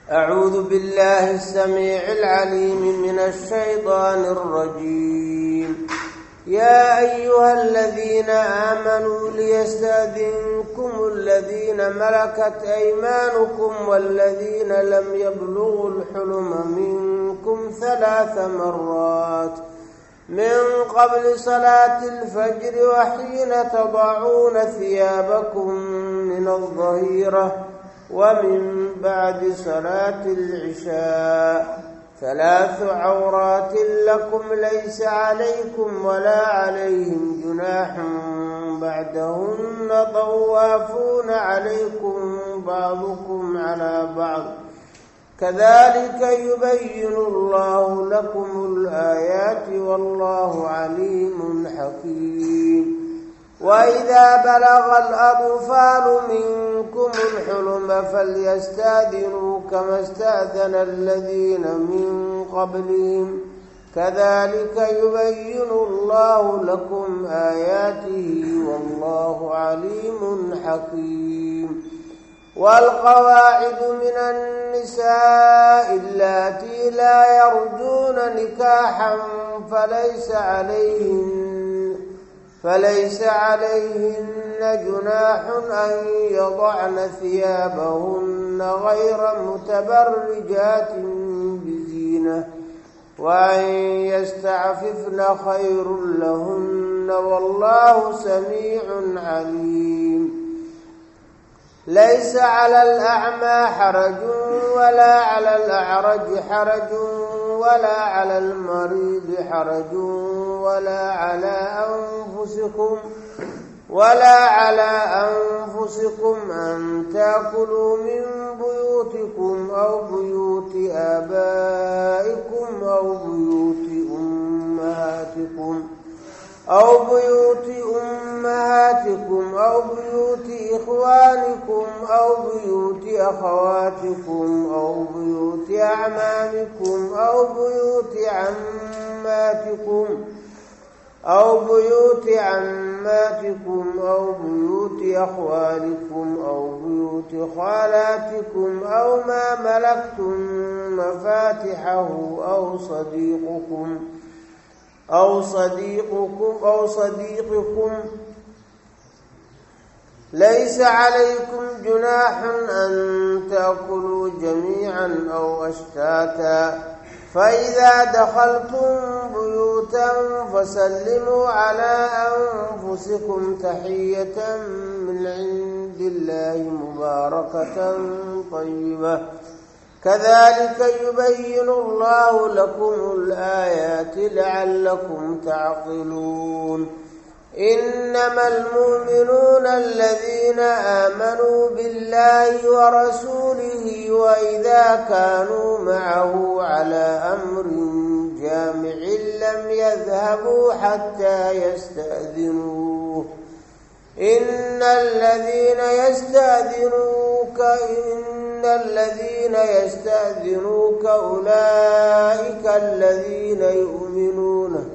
أعوذ بالله السميع العليم من الشيطان الرجيم يا أيها الذين آمنوا ليستأذنكم الذين ملكت أيمانكم والذين لم يبلغوا الحلم منكم ثلاث مرات من قبل صلاة الفجر وحين تضعون ثيابكم من الظهيرة ومن بعد صلاة العشاء ثلاث عورات لكم ليس عليكم ولا عليهم جناح بعدهن طوافون عليكم بعضكم على بعض كذلك يبين الله لكم الآيات والله عليم حكيم وإذا بلغ الأطفال منكم الحلم فليستأذنوا كما استأذن الذين من قبلهم كذلك يبين الله لكم آياته والله عليم حكيم والقواعد من النساء اللاتي لا يرجون نكاحا فليس عليهن فليس عليهن جناح أن يضعن ثيابهن غير متبرجات بزينة وأن يستعففن خير لهن والله سميع عليم ليس على الأعمى حرج ولا على الأعرج حرج ولا على المريض حرج ولا على أنفسكم ولا على أنفسكم أن تأكلوا من بيوتكم أو بيوت آبائكم أو بيوت أمهاتكم أو بيوت أمهاتكم أو بيوت إخوانكم أو بيوت أخواتكم أو بيوت أعمامكم أو بيوت عماتكم أو بيوت عماتكم أو بيوت أخوالكم أو بيوت خالاتكم أو ما ملكتم مفاتحه أو صديقكم أو صديقكم أو صديقكم ليس عليكم جناح أن تأكلوا جميعا أو أشتاتا فإذا دخلتم بيوتا فسلموا على أنفسكم تحية من عند الله مباركة طيبة كذلك يبين الله لكم الآيات لعلكم تعقلون إنما المؤمنون الذين آمنوا بالله ورسوله وإذا كانوا معه على أمر جامع لم يذهبوا حتى يستأذنوه إن الذين يستأذنوك إن الذين يستأذنوك أولئك الذين يؤمنون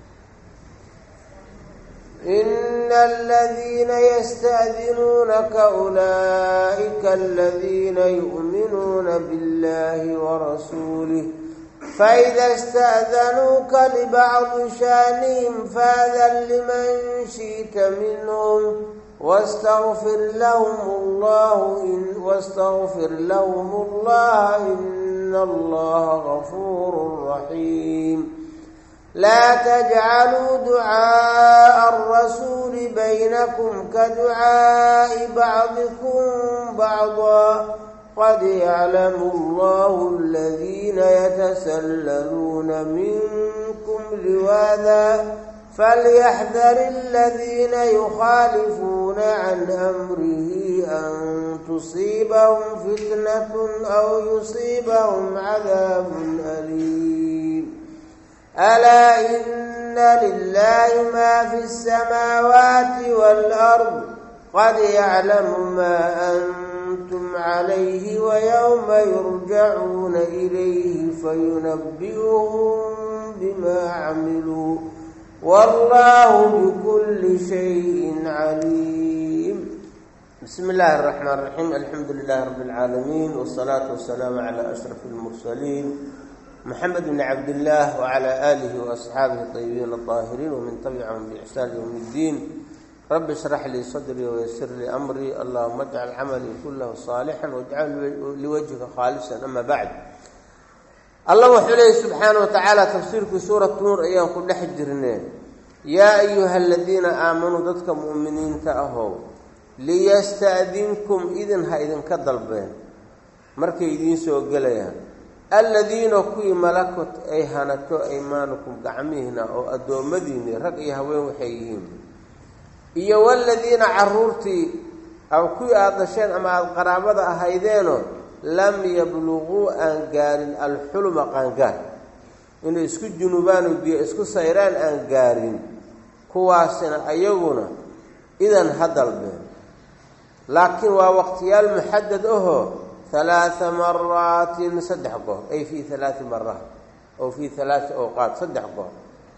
إن الذين يستأذنونك أولئك الذين يؤمنون بالله ورسوله فإذا استأذنوك لبعض شانهم فاذن لمن شئت منهم واستغفر لهم الله إن واستغفر لهم الله إن الله غفور رحيم لا تجعلوا دعاء الرسول بينكم كدعاء بعضكم بعضا قد يعلم الله الذين يتسللون منكم لواذا فليحذر الذين يخالفون عن أمره أن تصيبهم فتنة أو يصيبهم عذاب أليم ألا إن لله ما في السماوات والأرض قد يعلم ما أنتم عليه ويوم يرجعون إليه فينبئهم بما عملوا والله بكل شيء عليم بسم الله الرحمن الرحيم الحمد لله رب العالمين والصلاة والسلام على أشرف المرسلين محمد بن عبد الله وعلى آله وأصحابه الطيبين الطاهرين ومن تبعهم بإحسان يوم الدين رب اشرح لي صدري ويسر لي أمري اللهم اجعل عملي كله صالحا واجعل لوجهك خالصا أما بعد الله وحليه سبحانه وتعالى تفسير في سورة نور أيام كل حجرنين يا أيها الذين آمنوا ضدك مؤمنين تأهوا liyasta'dinkum idin ha idinka dalbeen markay idiin soo gelayaan alladiina kuwii malakot ay hanato aymaanukum gacmihiina oo addoommadiinni rag iyo haween waxay yihiin iyo waladiina caruurtii aw kuwii aada dhasheen ama aada qaraabada ahaydeenoo lam yabluguu aan gaarin alxuluma qaangaar inay isku junuubaan oo biyo isku sayraan aan gaarin kuwaasina ayaguna idan ha dalbeen laakiin waa waqtiyaal muxadad ahoo halaaa maraatin saddex goor ay fii halaai maraat oo fii halaai awqaat saddex goor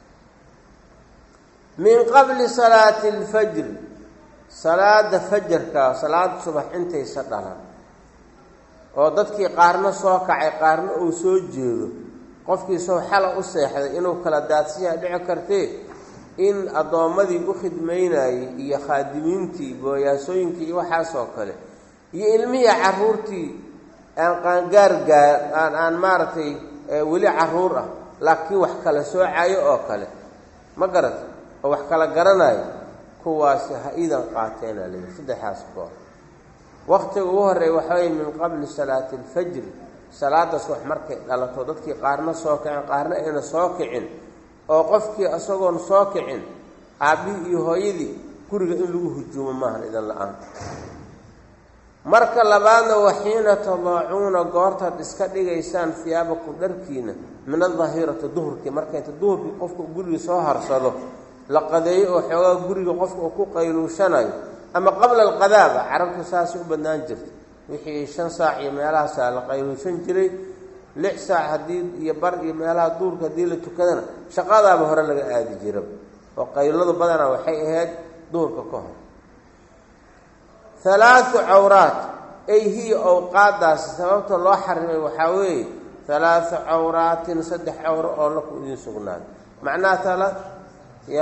min qabli salaati alfajri salaada fajarka salaada subax intaysa dhalan oo dadkii qaarna soo kacay qaarna uu soo jeedo qofkii soo xala u seexday inuu kala daadsiyaa dhici kartee in addoommadii u khidmaynayey iyo khaadimiintii booyaasooyinkii iyo waxaasoo kale iyo ilmihii caruurtii aan qaangaar gaa aan aan maaragtay weli caruur ah laakiin wax kala soocayo oo kale ma garat oo wax kala garanayo kuwaasi ha iidan qaateena leeyi saddexaas goor waqtiga ugu horreeya waxaweye min qabli salaati alfajri salaada subax markay dhalato dadkii qaarna soo kaceen qaarna ayna soo kicin oo qofkii isagoon soo kicin aabbihii iyo hooyadii guriga in lagu hujuumo maahan idan la-aan marka labaadna waxiina tadaacuuna goortaad iska dhigaysaan hiyaabakum dharkiina min adahirati duhurkii marka inta duhurkii qofka guriga soo harsado la qadeeyo oo xoogaa guriga qofka uu ku qayluushanayo ama qabla alqadaaba carabta saasay u badnaan jirta wixii shan saac iyo meelahaasaa la qayluushan jiray lix saac haddii iyo bar iyo meelaha duurka haddii la tukadana shaqadaaba hore laga aadi jira oo qayladu badanaa waxay ahayd duurka ka hor halaatu cawraat ay hiya owqaadaasi sababta loo xarimay waxaa weeye halaatu cawraatin saddex cawro oo laku idiin sugnaaday macnaha tala ya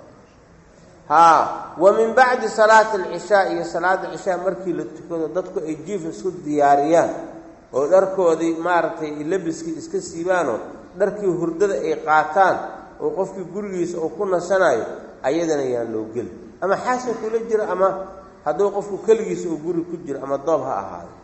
haa wa min bacdi salaati alcishaa iyo salaada cishaa markii la tukado dadku ay jiif isku diyaariyaan oo dharkoodii maaragtay labiskii iska siibaanoo dharkii hurdada ay qaataan oo qofkii gurigiisa uu ku nasanayo ayadana yaan loo geli ama xaasan kula jiro ama hadduu qofku keligiisa uu guri ku jiro ama doob ha ahaado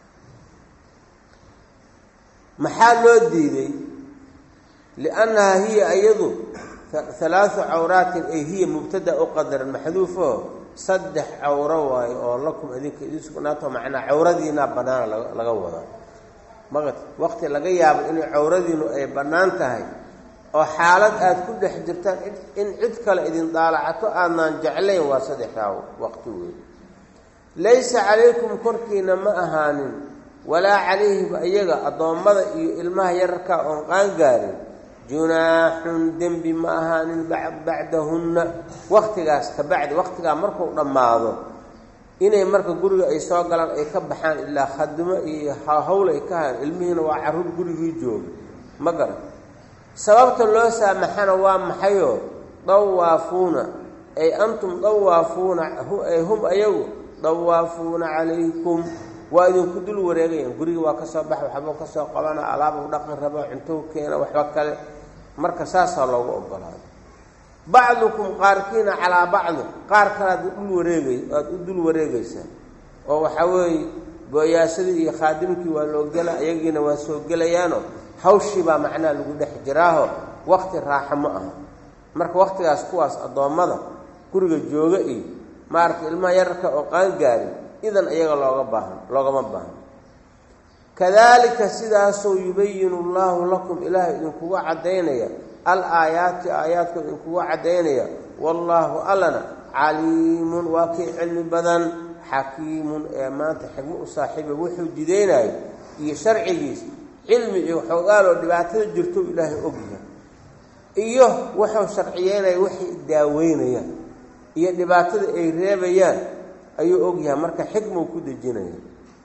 maxaa loo diiday liannahaa hiya iyadu halaatu cawraatin ay hiya mubtada u qadaran maxduufo saddex cawro waayo oo lakum idinka idin sugnaato macnaa cawradiinaa bannaana laga wadaa maqat waqti laga yaabo inay cawradiinu ay bannaan tahay oo xaalad aada ku dhex jirtaan in cid kale idin daalacato aadnaan jeclayn waa saddexdaa waqti weey laysa calaykum korkiina ma ahaanin walaa calayhim iyaga addoommada iyo ilmaha yararka oon qaangaarin junaaxun dembi ma ahaanin bacdahunna waqtigaas ka bacdi waqtigaa markuu dhammaado inay marka guriga ay soo galaan ay ka baxaan ilaa khadimo iyo hawl ay ka hayan ilmihiina waa carruur gurigii jooga ma garan sababta loo saamaxana waa maxayoo dawaafuuna ay antum dawaafuuna ay hum ayagu dawaafuuna calaykum waa idinku dul wareegayaan gurigii waa ka soo baxa waxbuu ka soo qabana alaabu dhaqan rabo cuntou keena waxba kale marka saasaa loogu ogolaaday bacdukum qaarkiina calaa bacdi qaar kale aad dul wareegay aada u dul wareegaysaa oo waxaa weeye booyaasadii iyo khaadimkii waa loo gela iyagiina waa soo gelayaano hawshii baa macnaha lagu dhex jiraaho waqti raaxo ma aha marka waqtigaas kuwaas addoommada guriga jooga iyo maaragtay ilmaha yararka oo qaangaarin idan iyaga looga baahan loogama baahan kadaalika sidaasoo yubayinu allaahu lakum ilaahay idinkuga caddaynaya al aayaati aayaadku idinkuga caddaynaya wallaahu allana caliimun waa kii cilmi badan xakiimun ee maanta xigmo u saaxiiba wuxuu jidaynayo iyo sharcigiis cilmi iyo xoogaaloo dhibaatada jirto ilaahay ogyahay iyo wuxuu sharciyeynaya waxay daaweynayaan iyo dhibaatada ay reebayaan ayuu ogyahay marka xikmuu ku dejinaya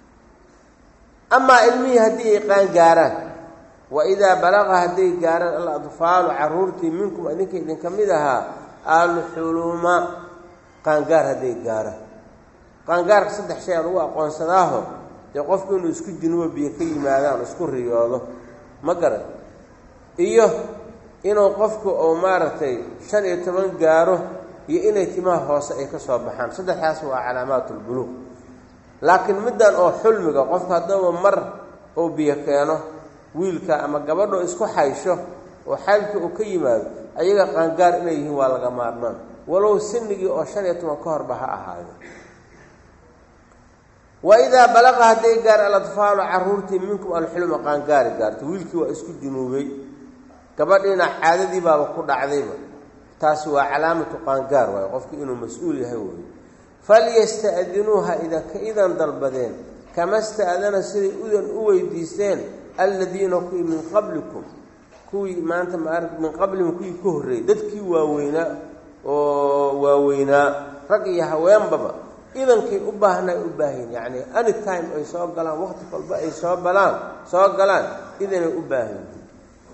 amaa ilmihii haddii ay qaan gaaraan wa idaa balaqa hadday gaaraan al adfaalu caruurtii minkum idinka idinka mid ahaa alxuluma qaangaar hadday gaaraan qaangaarka saddex shay aan ugu aqoonsadaaho dee qofku inuu isku jinubo biyo ka yimaadaan isku riyoodo ma garan iyo inuu qofku uu maaragtay shan iyo toban gaaro iyo inay timaha hoose ay ka soo baxaan saddexdaas waa calaamaatulbuluuq laakiin middan oo xulmiga qofka haddaba mar uu biyo keeno wiilka ama gabadho isku xaysho oo xaylka uu ka yimaado ayaga qaangaar inay yihiin waa laga maarmaan walow sinigii oo shan iyo toban ka horba ha ahaado wa idaa balaqa hadday gaar aladfaalu caruurtii minkum alxulma qaangaari gaarto wiilkii waa isku junuubay gabadhiina caadadii baaba ku dhacdayba taasi waa calaamatu qaangaar waayo qofku inuu mas-uul yahay wey falyasta'dinuuha idanka idan dalbadeen kama sta'dana siday udan u weydiisteen alladiina kuwii min qablikum kuwii maanta maar min qablihim kuwii ka horreeyey dadkii waaweynaa oo waaweynaa rag iyo haweenbaba idankay u baahnay u baahayn yacni any time ay soo galaan waqti walba ay soo balaan soo galaan idanay u baahan yihiin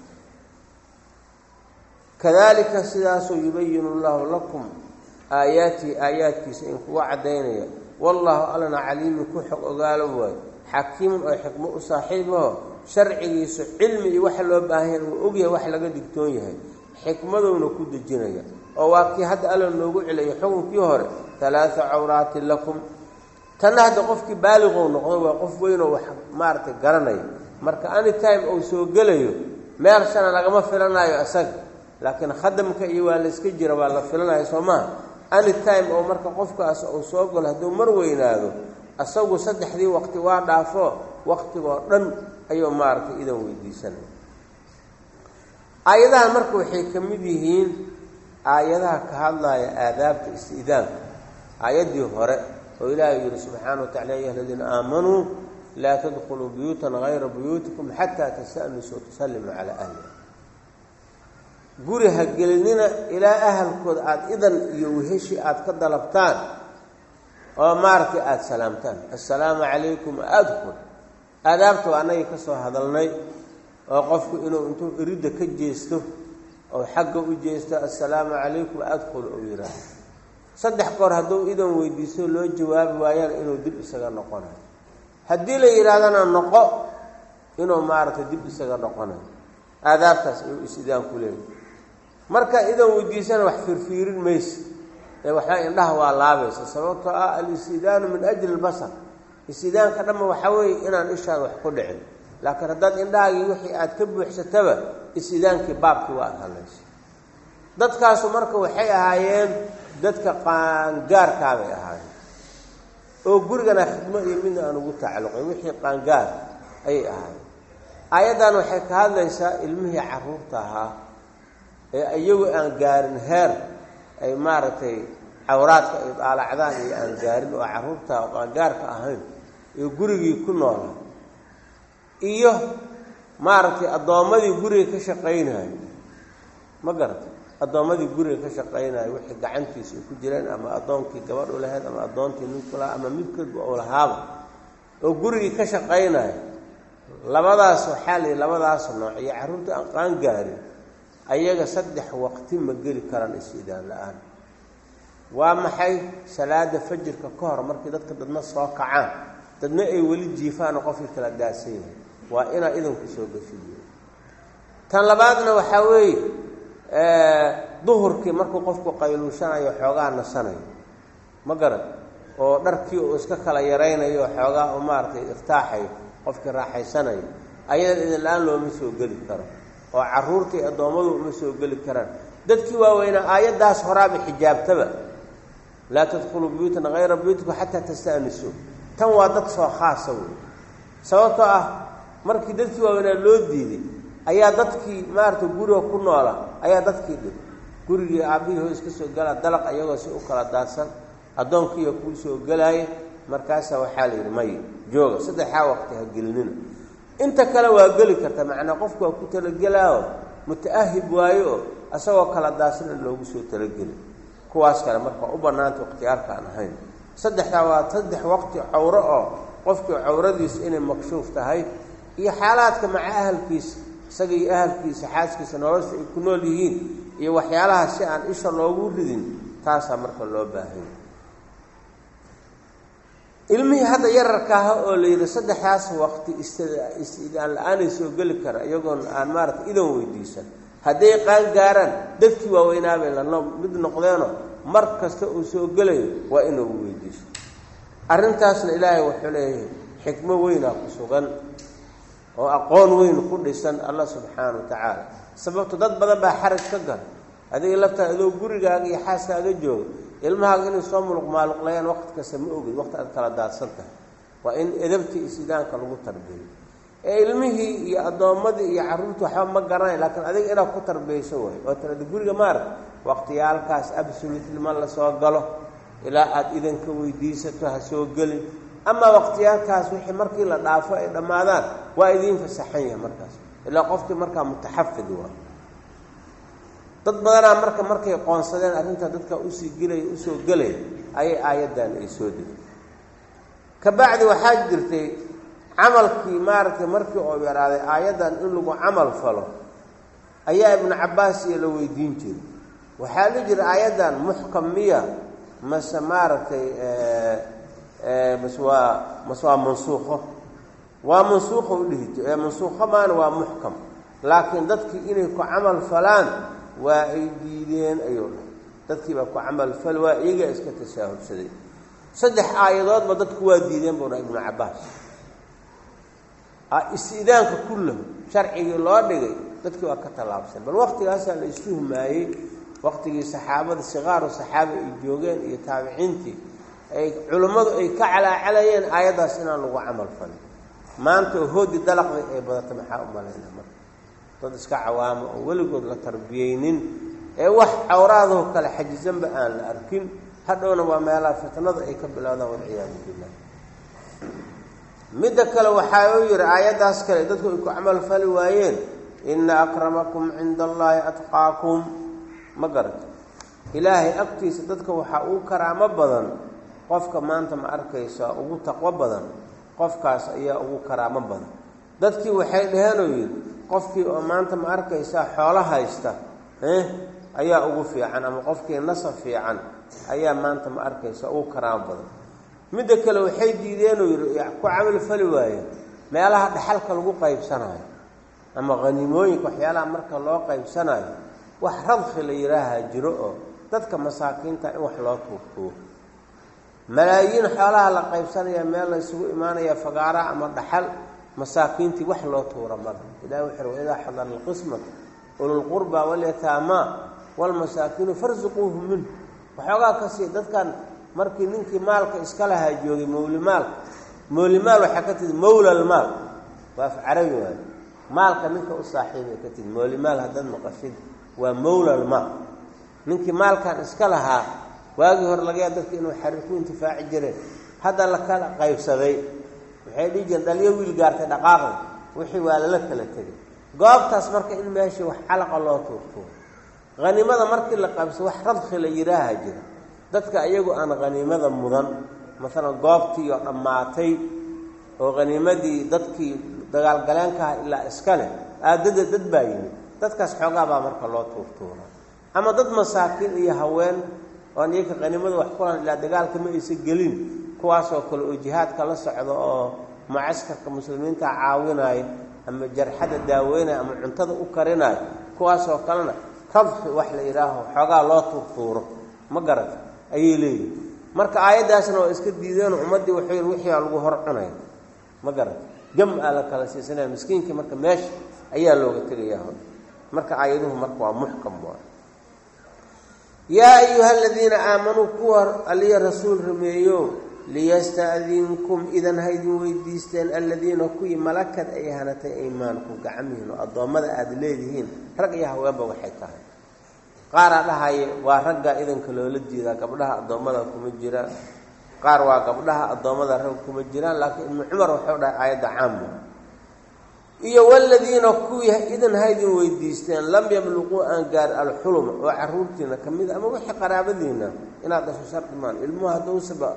kadalika sidaasuu yubayinu llahu lakum aayaatihi aayaadkiisa in kuga caddaynaya wallaahu allana caliimin ku xog ogaalo waayo xakiimun oo xikmo u saaxiibaho sharcigiisu cilmi iyo waxa loo baahan yahay uu ogyahay wax laga digtoon yahay xikmadowna ku dejinaya oo waa kii hadda alla noogu celayo xukunkii hore talaata cawraatin lakum tanna hadda qofkii baaliqow noqdo waa qof weynoo wax maaragtay garanaya marka any time uu soo gelayo meel shana lagama filanayo isaga laakiin khadamka iyo waa la iska jira waa la filanayo soo maha any time oo marka qofkaas uu soo galo hadduu mar weynaado isagu saddexdii waqti waa dhaafo waqtigoo dhan ayuu maaragtay idan weydiisanaya aayadahan marka waxay ka mid yihiin aayadaha ka hadlaya aadaabta isti'daanka aayaddii hore oo ilaahay yihi subxaana wa tacala ya aladiina aamanuu laa tadkhuluu buyuutan hayra buyuutikum xataa tasta'nisuu watusallimuu calaa ahliha guri ha gelinina ilaa ahalkooda aada idan iyo weheshi aada ka dalabtaan oo maaragtay aada salaamtaan assalaamu calaykum adkhul aadaabta waa annagii ka soo hadalnay oo qofku inuu intuu iridda ka jeesto oo xagga u jeesto assalaamu calaykum adkhul uu yidhaaho saddex goor hadduu idan weydiisto loo jawaabi waayana inuu dib isaga noqonayo haddii la yidhaahdana noqo inuu maaragtay dib isaga noqonayo aadaabtaas ayuu is-idaan ku leeyahy marka idan weydiisana wax fiirfiirin maysa ee waxaa indhaha waa laabaysa sababtoo ah al-istidaanu min ajli lbasar istidaanka dhanba waxaa weeye inaan ishaada wax ku dhicin laakiin haddaad indhahaagii wixii aad ka buuxsataba is-idaankii baabkii waa ad hadlaysa dadkaasu marka waxay ahaayeen dadka qaangaarkaabay ahaayeen oo gurigana khidmo iyo midna aan ugu tacalluqin wixii qaangaar ayay ahaayeen aayaddan waxay ka hadlaysaa ilmihii carruurta ahaa ee iyagu aan gaarin heer ay maaragtay cawraadka ay daalacdaan iyo aan gaarin oo carruurta qaangaarka ahayn ee gurigii ku noolaa iyo maaragtay addoommadii guriga ka shaqaynayo ma garatay addoommadii guriga ka shaqaynayo wixii gacantiisa ay ku jireen ama addoonkii gabadh u lahayd ama addoontii ninku lahaa ama midkoodba uu lahaaba oo gurigii ka shaqaynayo labadaas waxaa la yidhi labadaas nooc iyo carruurta aan qaan gaarin ayaga saddex waqti ma geli karaan is-idaan la-aan waa maxay salaada fajirka ka hor markii dadka dadna soo kacaan dadna ay weli jiifaanoo qofkii kala daasan yahay waa inaa idanku soo gashiyo tan labaadna waxaa weeye duhurkii markuu qofku qayluushanayo xoogaa nasanayo ma garan oo dharkii uu iska kala yaraynayo oo xoogaa u maaragtay iftaaxayo qofkii raaxaysanayo ayadan idin la-aan looma soo geli karo oo carruurtii addoommadu uma soo geli karaan dadkii waaweynaa aayaddaas horaaba xijaabtaba laa tadkhuluu buyuutan hayra buyuutikum xataa tasta'nisuu tan waa dad soo khaasa wey sababtoo ah markii dadkii waaweynaa loo diiday ayaa dadkii maaragtay guriga ku noola ayaa dadkii dhib gurigii aabbihii hoos ka soo galaa dalaq iyagoo si u kala daadsan addoonkiiya kuu soo gelaaya markaasaa waxaa la yidhi may jooga saddexaa waqti ha gelinina inta kale waa geli karta macnaa qofku waa ku talagelaaoo muta-ahib waayo oo isagoo kala daadsan in loogu soo talageli kuwaas kale marka u bannaanta ikhtiyaarka aan ahayn saddexdaa waa saddex waqti cawro oo qofkii cawradiisu inay makshuuf tahay iyo xaalaadka maca ahalkiisa isaga iyo ahalkiisa xaaskiisa nolosha ay ku nool yihiin iyo waxyaalaha si aan isha loogu ridin taasaa marka loo baahanya ilmihii hadda yararka aha oo la yidhi saddexdaas waqti is-idaan la-aanay soo geli kara iyagoon aan maaragtay idan weydiisan hadday qaan gaaraan dadkii waaweynaabay lano mid noqdeeno mar kasta uu soo gelayo waa inuu weydiiso arrintaasna ilaahay wuxuu leeyahay xikmo weynaa ku sugan oo aqoon weyn ku dhisan allah subxaana wa tacaala sababto dad badan baa xaraj ka gala adiga laftaa adoo gurigaaga iyo xaaskaaga jooga ilmahaaga inay soo muluq maaluqlayaan waqti kasta ma ogid waqti aad kala daadsan tahay waa in edabtii isidaanka lagu tarbiyo ee ilmihii iyo addoommadii iyo carruurtii waxba ma garanay laakiin adiga inaad ku tarbiyayso way oo tirada guriga maarag waqtiyaalkaas absolutely ma la soo galo ilaa aada idanka weydiisato ha soo gelin amaa waqtiyaalkaas wixii markii la dhaafo ay dhammaadaan waa idiin fasaxan yahay markaas ilaa qofkii markaa mutaxafid waa dad badanaa marka markay qoonsadeen arrintaa dadka usii gelaya usoo gelaya ayay aayaddan ay soo degtay ka bacdi waxaa jirtay camalkii maaragtay markii oo yaraaday aayaddan in lagu camal falo ayaa ibnu cabbaas iyo la weydiin jiray waxaa la jira aayaddan muxkam miya mase maaragtay mase waa mase waa mansuuqo waa mansuuqo u dhihi jir mansuuqo maana waa muxkam laakiin dadkii inay ku camal falaan waa ay diideen ayuu dhahay dadkii baa ku camal fal waa iyagaa iska tasaahulsaday saddex aayadoodba dadku waa diideen buu dhahay ibnu cabbaas is-idaanka kullahu sharcigii loo dhigay dadkii waa ka tallaabsan bal waqtigaasaa la istuhumaayey waqtigii saxaabada sikaaru saxaabi ay joogeen iyo taabiciintii ay culummadu ay ka calaacalayeen aayaddaas inaan lagu camal falin maanta oo hoodi dalaqday ay badata maxaa u malayna marka dad iska cawaamo oo weligood la tarbiyeynin ee wax cawraadaho kale xajisanba aan la arkin hadhowna waa meelaha fitnada ay ka bilowdaan walciyaadu billah midda kale waxaa uu yidhi aayaddaas kale dadku ay ku camal fali waayeen ina akramakum cinda allaahi atqaakum ma garata ilaahay agtiisa dadka waxaa ugu karaamo badan qofka maanta ma arkaysa ugu taqwo badan qofkaas ayaa ugu karaamo badan dadkii waxay dhaheenoo yidhi qofkii oo maanta ma arkaysaa xoolo haysta ayaa ugu fiican ama qofkii nasab fiican ayaa maanta ma arkaysa ugu karaamo badan midda kale waxay diideenoo yidhi ku camal fali waayeen meelaha dhaxalka lagu qaybsanayo ama khaniimooyinka waxyaalaha marka loo qaybsanayo wax radki la yidhaaha jiro oo dadka masaakiinta in wax loo tuurtuuro malaayiin xoolaha la qaybsanaya meel la ysugu imaanaya fagaaraha ama dhaxal masaakiintii wax loo tuura mala ilahi wuxuu waidaa xadara alqismata ululqurba walyataamaa walmasaakiinu farsuquuhu minhu waxoogaa ka sii dadkan markii ninkii maalka iska lahaa joogay mawlimaalka mawlimaal waxaa ka tihi mawlalmaal waa af carabi waayo maalka ninka u saaxiibay ka tihi mawlimaal haddaad maqashid waa mawlalmaal ninkii maalkan iska lahaa waagii hore laga yaa dadka inuu xariir ku intifaaci jireen hadda la kala qaybsaday waxay dhihi jireen dhaliyo wiil gaartay dhaqaaqda wixii waa lala kala tegay goobtaas marka in meeshii wax calaqa loo tuurtuuro hanimada markii la qaybsado wax radki la yidhaaha jira dadka iyagu aan haniimada mudan maalan goobtii oo dhammaatay oo haniimadii dadkii dagaalgaleenkaha ilaa iska leh aadada dad baa yimid dadkaas xoogaa baa marka loo tuurtuura ama dad masaakiin iyo haween oan iyaka haniimada wax kulan ilaa dagaalka ma aysa gelin kuwaasoo kale oo jihaadka la socdo oo mucaskarka muslimiinta caawinayo ama jarxada daaweynaya ama cuntada u karinayo kuwaasoo kalena radki wax la yidhaaho xoogaa loo tuurtuuro ma garata ayay leeyihin marka aayaddaasna waa iska diideenoo ummaddii wuxuu yidhi wixii aa lagu hor cunaya ma garata jam aa la kala siisanaya miskiinkii marka meesha ayaa looga tegayaa hor marka aayaduhu marka waa muxkam waa yaa ayuha aladiina aamanuu kuwa aliya rasuul rumeeyo liyasta'dinkum idan haydin weydiisteen aladiina kuwii malakad ay hanatay aymaankum gacmihiin oo addoommada aada leedihiin rag iyo haweenba waxay tahay qaaraa dhahaya waa ragga idanka loola diidaa gabdhaha addoommada kuma jiraan qaar waa gabdhaha addoommada rag kuma jiraan laakiin ibnu cumar wuxuu dhahay aayadda caamu iyo waladiina kuwii idan haydin weydiisteen lam yabluquu aan gaar alxuluma oo caruurtiina ka mid a ama wixii qaraabadiina inaad dhasho shardi maan ilmuhu hadduusaba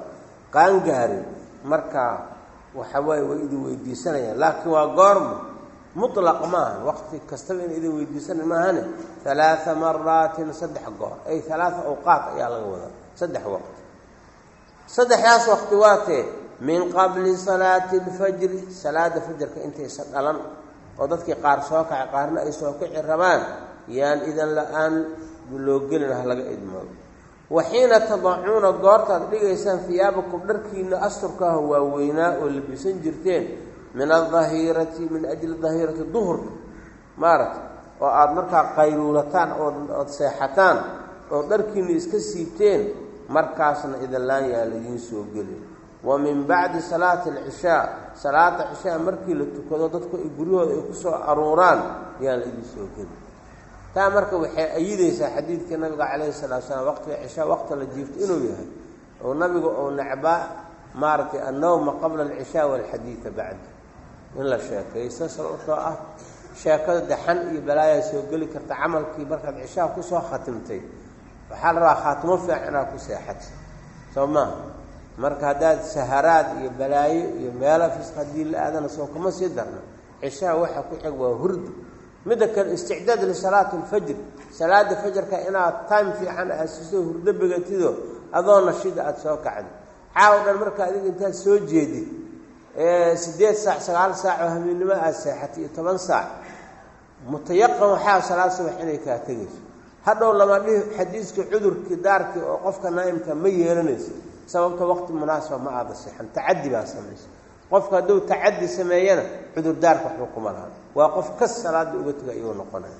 qaangaarin markaa waxa waaye way idin weydiisanayaan laakiin waa goorma mutlaq maaha waqti kastaba in idin weydiisana maahane halaaa maraatin saddex goor ay halaaa awqaat ayaa laga wadaa saddex waqti saddexdaas waqti waatee min qabli salaati alfajri salaada fajarka intaysa dhalan oo dadkii qaar soo kacay qaarna ay soo kici rabaan yaan idan la-aan loo gelin ha laga idmoodo waxiina tadacuuna goortaad dhigaysaan hiyaabakum dharkiina asturkaaha waaweynaa oo labisan jirteen min adahirati min ajli dahirati duhurka maaragta oo aada markaa qayluulataan ood seexataan oo dharkiina iska siibteen markaasna idinlaan yaa laidiin soo gelin wa min bacdi salaati alcishaa salaata cishaa markii la tukado dadku ay guryahooda ay ku soo aruuraan yaan la idiin soo gelin taa marka waxay ayidaysaa xadiidkii nabiga calayhi salatu salaam waqtiga cishaa waqti la jiifto inuu yahay oo nabiga ou necbaa maaragtay annowma qabla alcishaa waalxadiida bacda in la sheekaysto sababtoo ah sheekada daxan iyo balaayaa soo geli karta camalkii markaad cishaa kusoo khatimtay waxaa la rabaa khaatimo fiican inaad ku seexata soo maaha marka haddaad saharaad iyo balaayo iyo meelo fisq haddii la aadana soo kama sii darna cishaa waxa ku xig waa hurdu midda kale isticdaad lisalaati alfajr salaada fajarka inaad time fiican aad siso hurdo begatido adoo nashida aada soo kacdi caawo dhan marka adiga intaad soo jeedid sideed saac sagaal saac oo habeennimo aada seexatay iyo toban saac mutayaqan waxaa salaad subax inay kaa tegayso hadhow lama dhihi xadiiskii cudurkii daarkii oo qofka naa'imka ma yeelanayso sababta waqti munaasaba ma aada seexan tacadi baa samaysa qofka hadduu tacadi sameeyana cudurdaarka waxba kuma laha waa qof kas salaada uga tega iyuu noqonaya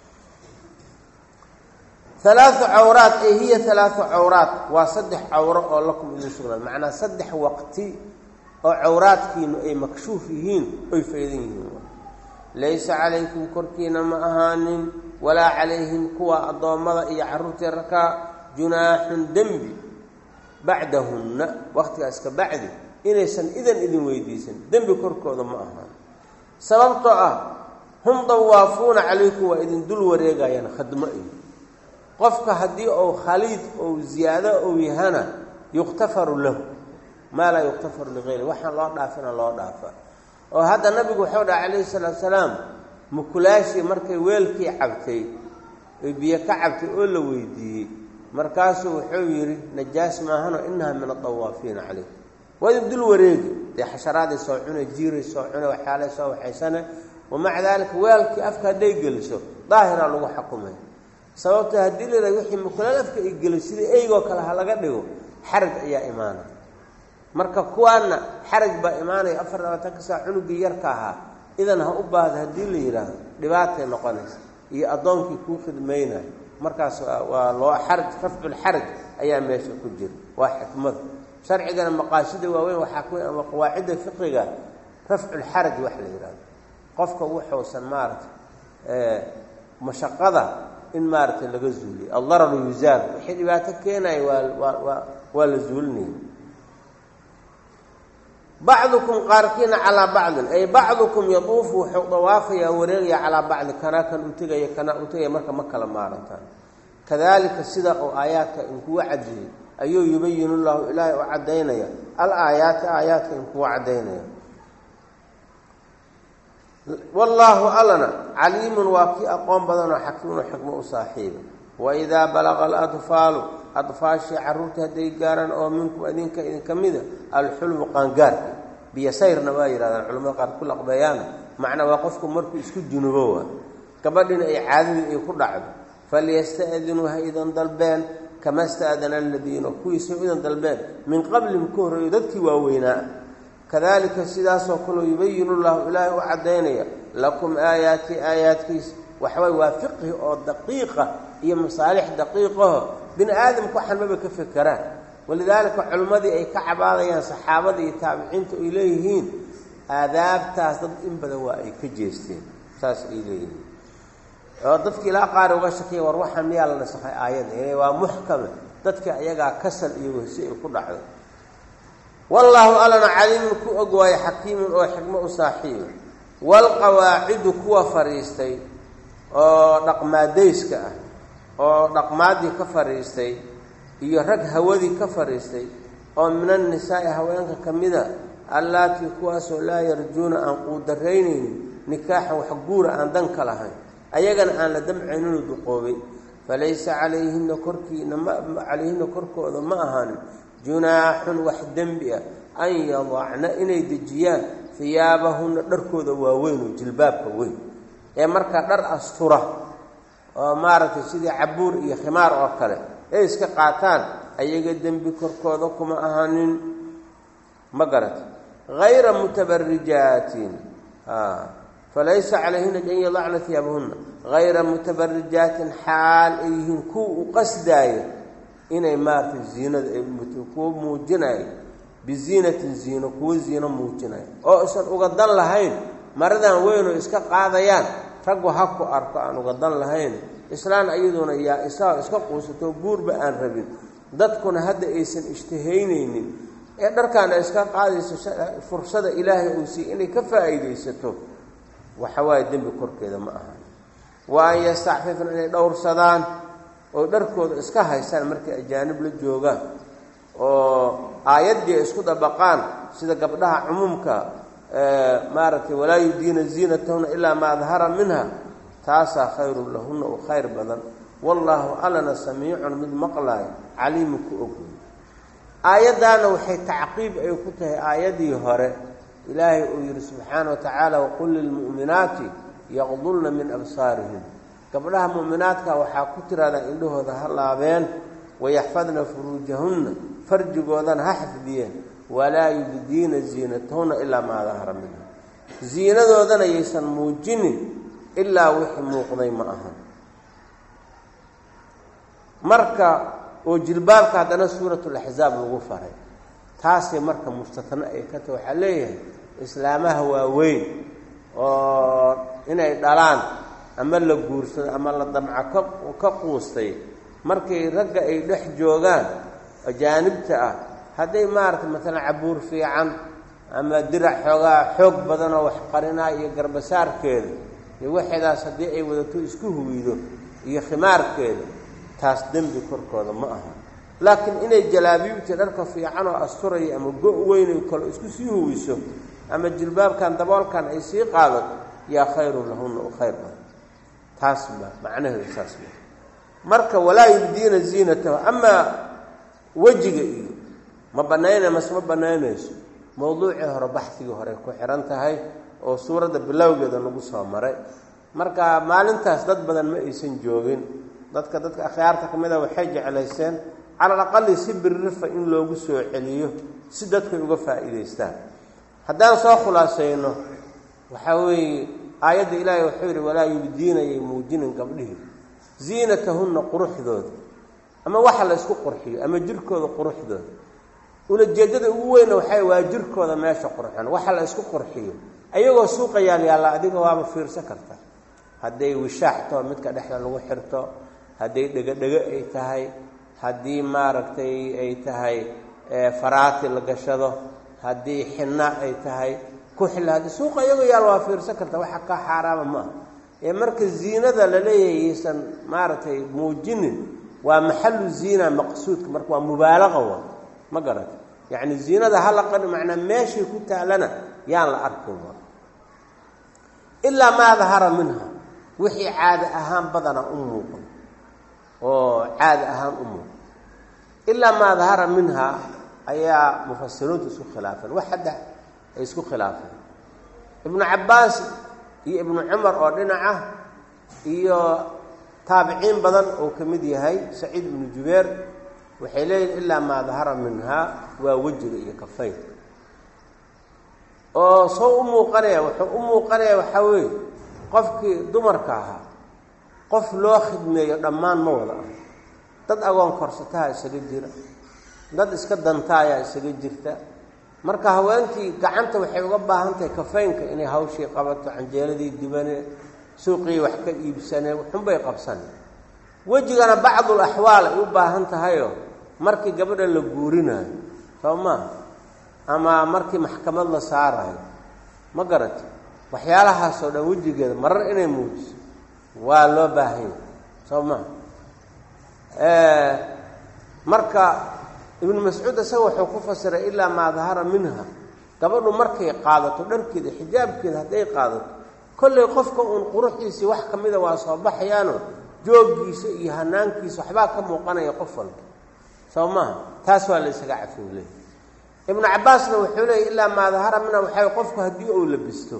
alaau cawraat ay hiya alaau cawraat waa saddex cawro oo lakum idin sugnaan macnaa saddex waqti oo cawraadkiinu ay makshuuf yihiin oy faydan yihiin laysa calaykum korkiina ma ahaanin walaa calayhim kuwa addoommada iyo carruurtii rakaa junaaxun dembi bacdahunna waqtigaas ka bacdi inaysan idan idin weydiisan dembi korkooda ma ahaan sababtoo ah hum dawaafuuna calaykum waa idin dul wareegayaan khadmo iyo qofka haddii uu khaliid ou ziyaado ou yahana yuqtafaru lahu maa laa yuqtafaru ligayri waxaan loo dhaafina loo dhaafa oo hadda nabigu wuxuu dhaha calayhi salaatu salaam mukulaashii markay weelkii cabtay oy biyo ka cabtay oo la weydiiyey markaasuu wuxuu yidhi najaas maahano inaha min adawaafiina calayh waa idin dul wareegi dee xasharaaday soo cune jiiray soo cune waxyaalay soo waxaysane wamaca daalika weelkii afka hadday geliso daahiraa lagu xakumay sababto haddii la yidhahdo wixii mukulaal afka ay geliso sidii eygoo kale ha laga dhigo xaraj ayaa imaanaya marka kuwaana xaraj baa imaanaya afar labaatanka saa cunugii yarka ahaa idan ha u baahda haddii la yidhaahdo dhibaatay noqonaysa iyo addoonkii kuu khidmaynayo markaas waa loo xaraj rafculxaraj ayaa meesha ku jira waa xikmada sharcigana maqaasida waaweyn waxaa ku ama qawaacidda fiqiga rafculxaraj wax la yidhahdo qofka wuxuusan maaragtay mashaqada in maaragtay laga zuuliyo aldararu yuzaal wixii dhibaato keenaya waa waa waa waa la zuulinaya bacdukum qaarkiina calaa bacdin ay bacdukum yaduufu wuxuu dawaafayaa wareegaya calaa bacdi kanaa kan u tegaya kanaa u tegaya marka ma kala maarantaan kadalika sida oo aayaadka inkuwa caddeeyey ayuu yubayinu llahu ilaahay u caddaynaya al aayaati aayaadka inkuwa caddaynaya wallaahu allana caliimun waa kii aqoon badanoo xakiimunoo xikmo u saaxiiba waidaa balaqa aladfaalu adfaashii carruurta hadday gaaraan oo minkum idinka idinka mida alxulmu qaangaarka biyosayrna waa yidhahdaan culamada qaar ku laqbeeyaana macnaa waa qofku markuu isku junubo waa gabadhina ay caadadii ay ku dhacdo falyasta'dinuu ha idan dalbeen kama sta'dana aladiina kuwiisay idan dalbeen min qablihim ka horreeyo dadkii waaweynaa kadalika sidaasoo kaleo yubayinu llahu ilaahay u caddaynaya lakum aayaati aayaadkiisa waxaway waa fiqhi oo daqiiqa iyo masaalix daqiiqaho bini aadamku waxaan maba ka fekeraan walidaalika culimmadii ay ka cabaadayaan saxaabada iyo taabiciinta ay leeyihiin aadaabtaas dad in badan waa ay ka jeesteen saas ay leeyihiin oo dadki ilaa qaar uga shakiya war waxaan miyaa la nasakhay aayadda waa muxkame dadka ayagaa kasal iyo wehsi ay ku dhacdo wallaahu allana caliimun ku og waayo xakiimun oo xikmo u saaxiiba waalqawaacidu kuwa fadhiistay oo dhaqmaadayska ah oo dhaqmaaddii ka fadhiistay iyo rag hawadii ka fadhiistay oo min annisaa'i haweenka ka mida allaatii kuwaasoo laa yarjuuna aan quudaraynaynin nikaaxan wax guura aan dan ka lahayn ayagana aan la damcayninu duqoobay falaysa calayhina korkiina ma calayhina korkooda ma ahaanin junaaxun wax dembi ah an yadacna inay dejiyaan hiyaabahunna dharkooda waaweyn oo jilbaabka weyn ee markaa dhar astura oo maaragtay sidii cabuur iyo khimaar oo kale ay iska qaataan ayaga dembi korkooda kuma ahaanin ma garata hayra mutabarijaatin falaysa calayhina an yadacna hiyaabahunna hayra mutabarijaatin xaal ay yihiin kuwa u qasdaaya inay maaragtay ziinada ay kuwa muujinayo biziinatin ziino kuwa ziino muujinayo oo isan uga dan lahayn maradan weynoo iska qaadayaan raggu ha ku arko aan uga dan lahayn islaan iyaduna yaa isagoo iska quusato guurba aan rabin dadkuna hadda aysan ishtihaynaynin ee dharkaana iska qaadayso fursada ilaahay uu siiy inay ka faa'iidaysato waxa waaye dembi korkeeda ma aha wa an yastacfifna inay dhowrsadaan oo dharkooda iska haystaan markay ajaanib la joogaan oo aayaddii ay isku dabaqaan sida gabdhaha cumuumka maaragtay walaa yudiina ziinatahuna ilaa maa dahara minha taasaa khayrun lahunna u khayr badan wallaahu allana samiicun mid maqlaayo caliimu ku ogey aayaddaana waxay tacqiib ay ku tahay aayaddii hore ilaahay uu yidhi subxaana wa tacaala waqul lilmu'minaati yaqdulna min absaarihim gabdhaha mu'minaadka waxaa ku tiraahdaa indhahooda ha laabeen wayaxfadna furuujahunna farjigoodana ha xifdiyeen walaa yubdiina ziinatahunna ilaa maa dahara minha ziinadoodana yaysan muujinin ilaa wixii muuqday ma aha marka oo jilbaabka haddana suuratulaxzaab lagu faray taasay marka mustatno ay ka tahay waxaa leeyahay islaamaha waaweyn oo inay dhalaan ama la guursado ama la damco ka quustay markay ragga ay dhex joogaan ajaanibta ah hadday maaragtay maalan cabuur fiican ama dirac xoogaa xoog badanoo wax qarinaa iyo garbasaarkeeda iyo waxeedaas haddii ay wadato isku huwido iyo khimaarkeeda taas dembi korkooda ma aha laakiin inay jalaabiibtii dharka fiican oo asturaya ama go' weynay kalo isku sii huwiso ama jilbaabkan daboolkan ay sii qaadato yaa khayrun lahunna u khayr badan taas ma macnaheedu saas ma marka walaa yubdiina ziinatahu amaa wejiga iyo ma banaynay mase ma banaynayso mowduucii hore baxdigii hore ku xihan tahay oo suuradda bilowgeeda lagu soo maray marka maalintaas dad badan ma aysan joogin dadka dadka akhyaarta ka mid a waxay jeclaysteen cala alaqali si birrifa in loogu soo celiyo si dadkay uga faa'iidaystaan haddaan soo khulaasayno waxaa weeye aayadda ilaahay wuxuu yidhi walaa yubdiinayay muujinin gabdhihii ziinatahunna quruxdooda ama waxa la ysku qurxiyo ama jirkooda quruxdooda ulajeeddada ugu weyna waxay waa jirkooda meesha qurxan waxa la ysku qurxiyo ayagoo suuqa yaalyaalla adiga waaba fiirsan karta hadday wishaaxto midka dhexda lagu xirto hadday dhego-dhego ay tahay haddii maaragtay ay tahay faraati la gashado haddii xinna ay tahay kuxil haddii suuqa iyagoo yaal waa fiirsan karta waxa ka xaaraama ma ah ee marka ziinada la leeyahay yaysan maaragtay muujinin waa maxalu ziina maqsuudka marka waa mubaalaqa wa ma garata yacni ziinada hala qani macnaa meeshay ku taalana yaan la arkin wa ilaa maa dahara minha wixii caada ahaan badana u muuqan oo caada ahaan u muuqan ilaa maa dahara minha ayaa mufasiriintu isku khilaafeen wax hadda ay isku khilaafeen ibnu cabbaas iyo ibnu cumar oo dhinaca iyo taabiciin badan oo ka mid yahay saciid ibnu jubeer waxay leeyihin ilaa maa dahara minhaa waa wejiga iyo kafaynka oo soo u muuqanaya wuxuu u muuqanaya waxaa weeye qofkii dumarka ahaa qof loo khidmeeyo dhammaan ma wada ah dad agoon korsataha isaga jira dad iska dantaayaa isaga jirta marka haweenkii gacanta waxay uga baahan tahay kafaynka inay hawshii qabato canjeeladii dibane suuqii wax ka iibsane xunbay qabsane wejigana bacdul axwaal ay u baahan tahayoo markii gabadha la guurinayo soo maa ama markii maxkamad la saarayo ma garati waxyaalahaasoo dhan wejigeeda marar inay muujiso waa loo baahanya soo maa marka ibnu mascuud isaga wuxuu ku fasiray ilaa maa dahara minha gabadhu markay qaadato dharkeeda xijaabkeeda hadday qaadato kollay qofka uun quruxdiisii wax ka mida waa soo baxayaano jooggiisa iyo hanaankiisa waxbaa ka muuqanaya qof walba soo maaha taas waa la ysaga cafin leey ibnu cabbaasna wuxuu leeyay ilaa maa dahara minha waxaa qofku haddii uu labisto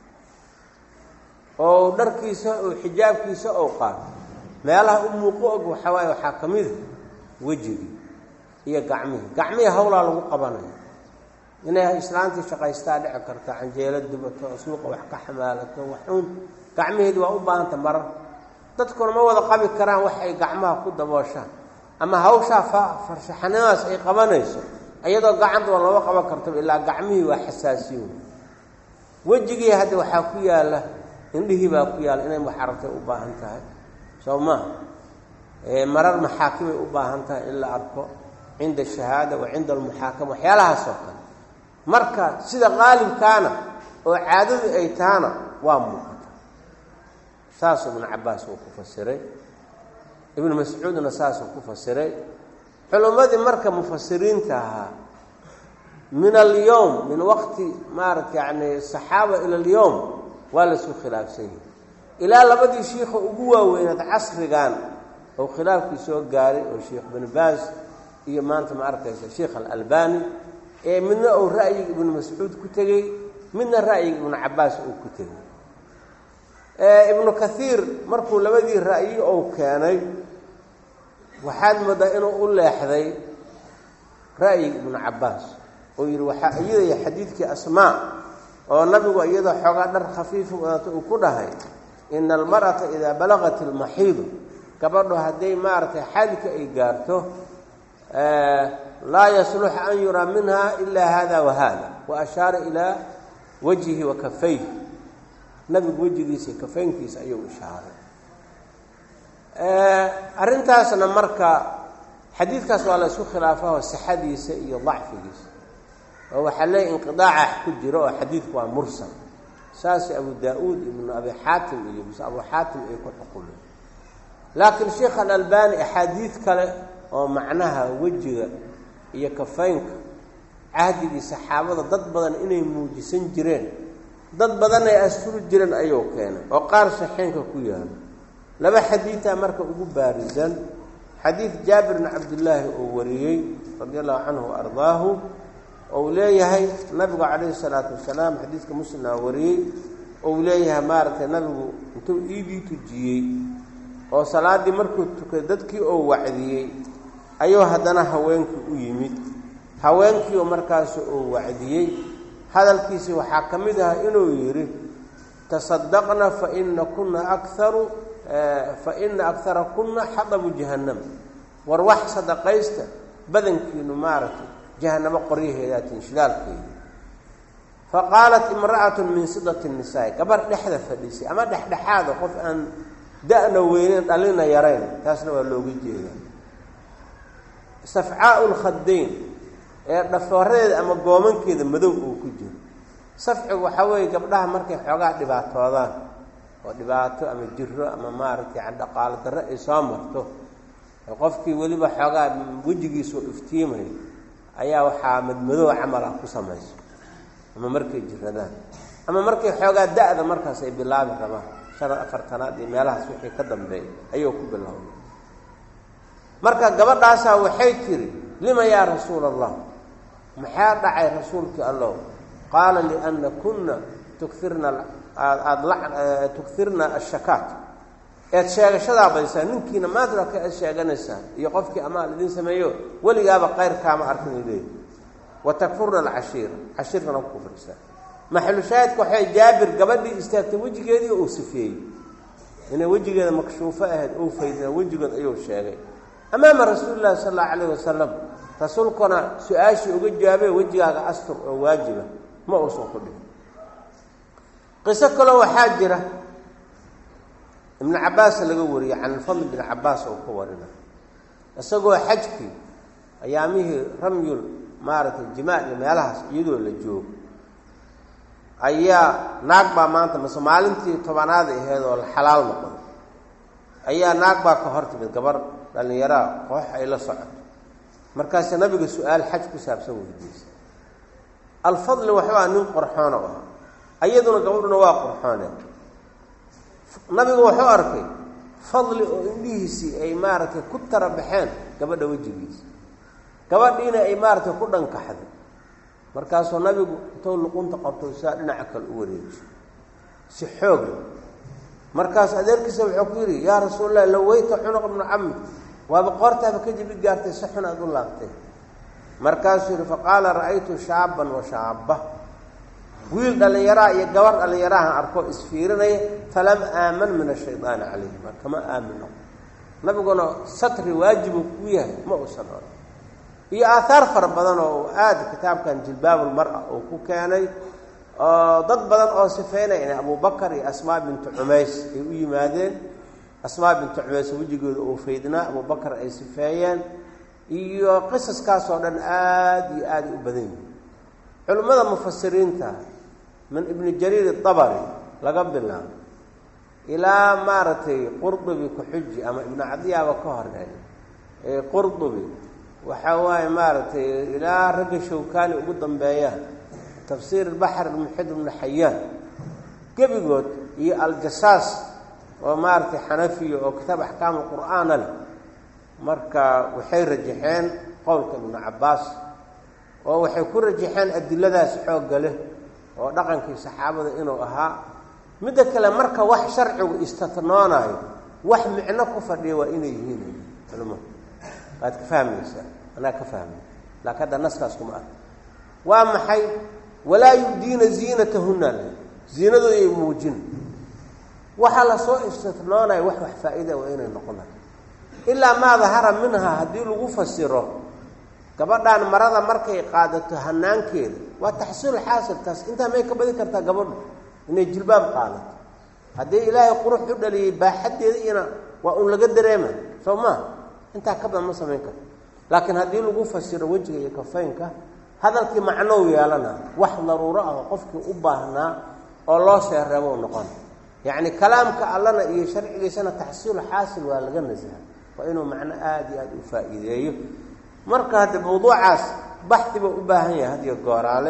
oo dharkiisa oo xijaabkiisa ou qaato meelaha u muuqo og waxaa waaye waxaa ka mida wejigii iyo gacmihii gacmihii hawlaa lagu qabanaya inay islaantii shaqaystaa dhici karto canjeelo dubato suuqa wax ka xamaalato waxuun gacmaheedi waa u baahanta marar dadkuna ma wada qabi karaan wax ay gacmaha ku dabooshaan ama hawshaa farshaxanadaas ay qabanayso iyadoo gacantuba lama qaban karto ilaa gacmihii waa xasaasiyo wejigii hadda waxaa ku yaalla indhihii baa ku yaalla inay muxarabtay u baahan tahay soo maha marar maxaakimay u baahan tahay in la arko cinda ashahaada wa cinda almuxaakama waxyaalahaas oo kale marka sida qaalibkaana oo caadadu ay tahana waa muuqata saasuu ibnu cabbaas uu ku fasiray ibnu mascuudna saasuu ku fasiray culimmadii marka mufasiriinta ahaa min alyowm min waqti maarata yacni saxaaba ila alyowm waa laisku khilaafsan yahi ilaa labadii shiikha ugu waaweynaad casrigan oo khilaafkii soo gaaray oo sheikh bin baas iyo maanta ma arkaysa sheikh alalbani ee midna uu ra'yiga ibnu mascuud ku tegey midna ra'yiga ibnu cabbaas uu ku tegey ibnu kathiir markuu labadii ra'yi ou keenay waxaad moodaa inuu u leexday ra'yiga ibnu cabbaas oo yidhi waxaa iyadaya xadiidkii asmaa oo nabigu iyadoo xoogaa dhar khafiifa wadata uu ku dhahay ina almar'ata idaa balagat ilmaxiidu gabadho hadday maaragtay xadka ay gaarto laa yaslux an yuraa minha ilaa hada wa hada wa ashaara ilaa wajhihi wa kafayh nabigu wejigiisa iyo kafaynkiisa ayuu ishaaray arrintaasna marka xadiidkaas waa la isku khilaafaho sixadiisa iyo dacfigiisa oo waxaa leeyahy inqidaaca ku jiro oo xadiidku waa mursal saas abu daa-uud ibnu abi xaatim iyo mise abu xaatim ay ku xukumeen laakiin sheikh alalbani axaadiid kale oo macnaha wejiga iyo kafaynka cahdigii saxaabada dad badan inay muujisan jireen dad badan ay asturi jireen ayuu keenay oo qaar saxeenka ku yaalo laba xadiidaa marka ugu baarisan xadiid jaabir bn cabdillaahi uu wariyey radi allahu canhu wa ardaahu ou leeyahay nabigu calayhi salaatu wasalaam xadiidka muslimna wariyey ou leeyahay maaragtay nabigu intuu iidii tujiyey oo salaaddii markuu tukaday dadkii oo wacdiyey ayuu haddana haweenkii u yimid haweenkii oo markaas uu wacdiyey hadalkiisii waxaa ka mid ah inuu yidhi tasadaqna faina kuna akaru faina akara kuna xadabu jahannam war wax sadaqaysta badankiinu maaragtay jahanamo qoryaheedaatiin shidaalkeeda faqaalat imra'atu min sidati nisaai gabar dhexda fadhiisay ama dhexdhexaada qof aan da-na weyneyn dhalina yarayn taasna waa looga jeedaa safcaau lkhadayn ee dhafooradeeda ama goomankeeda madow uu ku jiro safcigu waxaa weeye gabdhaha markay xoogaa dhibaatoodaan oo dhibaato ama jiro ama maaragtay yani dhaqaalo darre ay soo marto qofkii weliba xoogaa wejigiisuu iftiimayo ayaa waxaa madmadoo camal ah ku samayso ama markay jiradaan ama markay xoogaa da-da markaas ay bilaabi rabaan shan afartanaad iyo meelahaas wixii ka dambeeya ayuu ku bilowday marka gabadhaasaa waxay tiri lima yaa rasuula allah maxaa dhacay rasuulkii allow qaala liana kunna tukirna aada tukirna ashakaat eed sheegashadaa badaysaa ninkiina maanta ka eed sheeganaysaa iyo qofkii amaal idin sameeyo weligaaba qayrkaama arkin leey wa takfurna alcashiira cashiirkana ku kufrisaa maxalu shaahidka waxay jaabir gabadhii istaagtay wejigeedii uu sifeeyey inay wejigeeda makshuufo ahayd uu faydna wejigood ayuu sheegay amaama rasuuli llahi sala allahu calayh wasalam rasuulkuna su-aashii uga jawaabay wejigaaga astur oo waajiba ma uusan ku dhihin qiso kaloo waxaa jira ibnu cabbaas laga wariyey can ilfadl bin cabbaas oo ka warina isagoo xajkii ayaamihii ramyul maaragtay jimaal iyo meelahaas iyadoo la joogo ayaa naag baa maanta mase maalintii tobanaada aheyd oo la xalaal noqday ayaa naag baa ka hor timid gabar dhallinyaraa koox ay la socoto markaase nabiga su-aal xaj ku saabsan weydiisay alfadli waxuu ah nin qorxoona u ah iyaduna gabadhuna waa qorxoone nabigu wuxuu arkay fadli oo indhihiisii ay maaragtay ku tara baxeen gabadha wejigiisa gabadhiina ay maaragtay ku dhankaxday markaasuu nabigu intuu luqunta qabto saa dhinaca kale u wareejiyo si xooga markaas adeerkiisa wuxuu ku yidhi yaa rasuulallah laweyta cunuq ibnu cami waaba qoortaaba ka jibi gaartay si xun aada u laabtay markaasuu yidhi faqaala ra'aytu shaaban wa shaaba wiil dhallinyaraha iyo gabar dhallinyaraha arkoo isfiirinaya falam aaman min ashaydaani calayhi ma kama aamin noqo nabiguna satri waajibu ku yahay ma uusan oran iyo aahaar fara badan oo aada kitaabkan jilbaabulmar-a uu ku keenay oo dad badan oo sifeynaya inay abubakar iyo asmaa bintu cumays ay u yimaadeen asmaa bintu cumays wejigooda uu faydnaa abubakar ay sifeeyeen iyo qisaskaas oo dhan aada iyo aada u badan yihin culimmada mufasiriinta min ibni jariir dabari laga bilaabo ilaa maaragtay qurdubi ku-xuji ama ibnu cadiyaaba ka horeey qurdubi waxaa waaye maaragtay ilaa ragga shawkaani ugu dambeeyaan tafsiir baxr muxid ibnu xayaan gebigood iyo aljasaas oo maaragtay xanafiya oo kitaab axkaamu qur'aana leh marka waxay rajaxeen qowlka ibnu cabbaas oo waxay ku rajaxeen adiladaas xoogga leh oo dhaqankii saxaabada inuu ahaa midda kale marka wax sharcigu istatnoonaayo wax micno ku fadhiya waa inay yihiin culimo waad ka fahmaysaa anaa ka fahmay laakiin hadda naskaas kuma ark waa maxay walaa yubdiina ziinatahunna le ziinadooda ay muujin waxaa lasoo istitnoonaya wax wax faa-ida waa inay noqonay ilaa maa dahara minhaa haddii lagu fasiro gabadhaan marada markay qaadato hanaankeeda waa taxsiil xaasil taas intaa may ka badi kartaa gabadhu inay jilbaab qaadato haddii ilaahay qurux u dhaliyey baaxaddeeda ina waa un laga dareema soo maa intaa ka badan ma samayn karto laakiin haddii lagu fasiro wejiga iyo kafaynka hadalkii macnou yeelana wax daruuro ah oo qofkii u baahnaa oo loo seereebo noqon yacni kalaamka allana iyo sharcigiisana taxsiilu xaasil waa laga nasaha waa inuu macno aada iyo aada u faa'iideeyo marka hadde mawduucaas baxi buu u baahan yahay hadiyo gooraale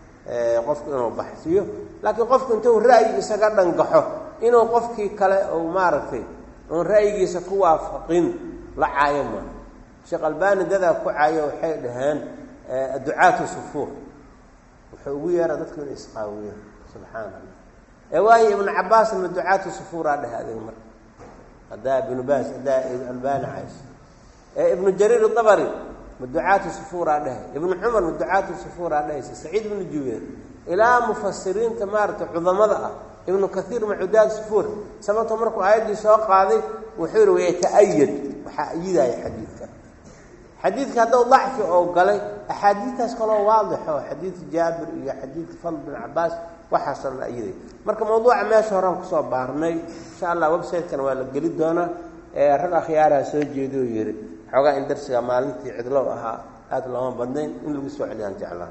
qofku inuu baxsiyo laakiin qofku intuu ra'yi isaga dhangaxo inuu qofkii kale uu maaragtay oon ra'yigiisa ku waafaqin la caayo ma sheekh albani dadaa ku caayo waxay dhaheen ducaatu sufuur wuxuu ugu yeera dadku inay isqaawiyeen subxaana allah ee waayo ibnu cabbaasna ma ducaatu sufuuraa dheh adiga marka haddaa ibnu baas haddaa albani cayso ee ibnu jariir dabari ma ducaatu sufuuraa dhehe ibnu cumar ma ducaatu sufuuraa dhehaysa saciid ibnu jubeer ilaa mufasiriinta maaragtay cudamada ah ibnu kaiir ma cudaad sufuur sababto markuu aayaddii soo qaaday wuxuu yihi wayata-ayad waxaa ayidaya xadiidka xadiidka hadduu dacfi oo galay axaadiidtaas kaloo waadixo xadiidka jaabir iyo xadiidka fadl bin cabaas waxaasoo dhan ayiday marka mawduuca meesha horaan kusoo baarnay insha allah website-kana waa la geli doonaa rag akhyaaraha soo jeedo yihi xoogaa in darsiga maalintii cidlow ahaa aada looma badnayn in lagu soo celiyaan jeclaan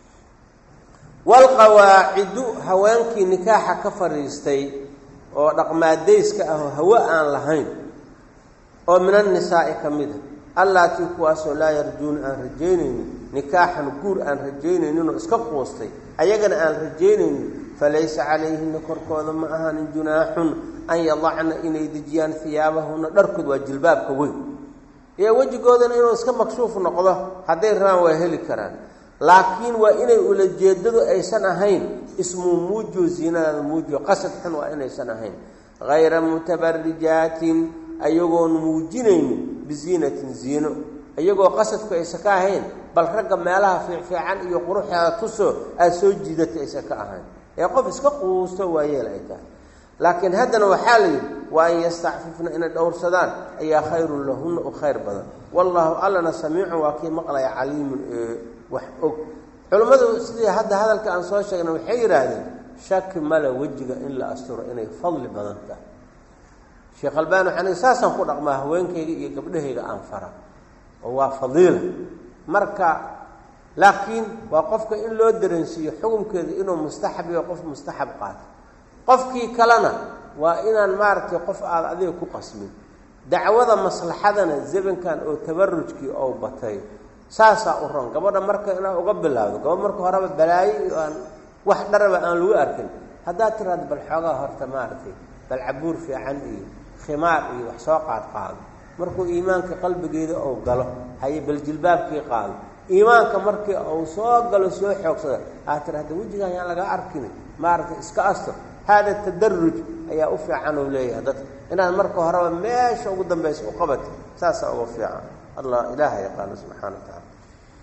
walqawaacidu haweenkii nikaaxa ka fadhiistay oo dhaqmaadayska ah oo hawo aan lahayn oo min annisaa'i ka mid a allaatii kuwaasoo laa yarjuuna aan rajaynaynin nikaaxan guur aan rajaynayninoo iska quustay ayagana aan rajaynaynin falaysa calayhina korkooda ma ahaanin junaaxun an yadacna inay dejiyaan hiyaabahuna dharkood waa jilbaabka weyn iyo wejigoodana inuu iska makshuuf noqdo hadday rabaan waa heli karaan laakiin waa inay ulajeedadu aysan ahayn ismuu muujiyo ziinadaada muujiyo qasad xun waa inaysan ahayn hayra mutabarijaatin ayagoon muujinaynin biziinatin ziino iyagoo qasadku aysan ka ahayn bal ragga meelaha fiicfiican iyo quruxeeda tusoo aada soo jiidatay aysan ka ahayn ee qof iska quusto waa yeel ay tahay laakiin haddana waxaa la yidhi waa an yastacfifna inay dhowrsadaan ayaa khayrun lahunna u khayr badan wallaahu allana samiicun waa kii maqlaya caliimun ee wax og culimmadu sidii hadda hadalka aan soo sheegnay waxay yidhaahdeen shaki male wejiga in la asturo inay fadli badan tahay sheekh albani waxaan saasaan ku dhaqmaa haweenkayga iyo gabdhahayga aan fara oo waa fadiila marka laakiin waa qofka in loo dareensiiyo xukunkeeda inuu mustaxab iyo qof mustaxab qaato qofkii kalena waa inaan maaragtay qof aada adiga ku qasmin dacwada maslaxadana zamankan oo tabarujkii ou batay saasaa u ron gabadha marka inaad uga bilaawdo gabadh marka horeba balaayo iyo aan wax dharaba aan lagu arkin haddaad tiraado bal xoogaa horta maaragtay bal cabuur fiican iyo khimaar iyo wax soo qaad qaado markuu iimaanka qalbigeeda uu galo haye bal jilbaabkii qaado iimaanka markii uu soo galo soo xoogsada aad tirahda wejigaan yaan laga arkin maaragtay iska astur haada tadaruj ayaa u fiican uu leeyahay dadka inaad marka horeba meesha ugu dambaysa u qabato saasaa uga fiican allah ilaaha yaqaano subxana wa tacala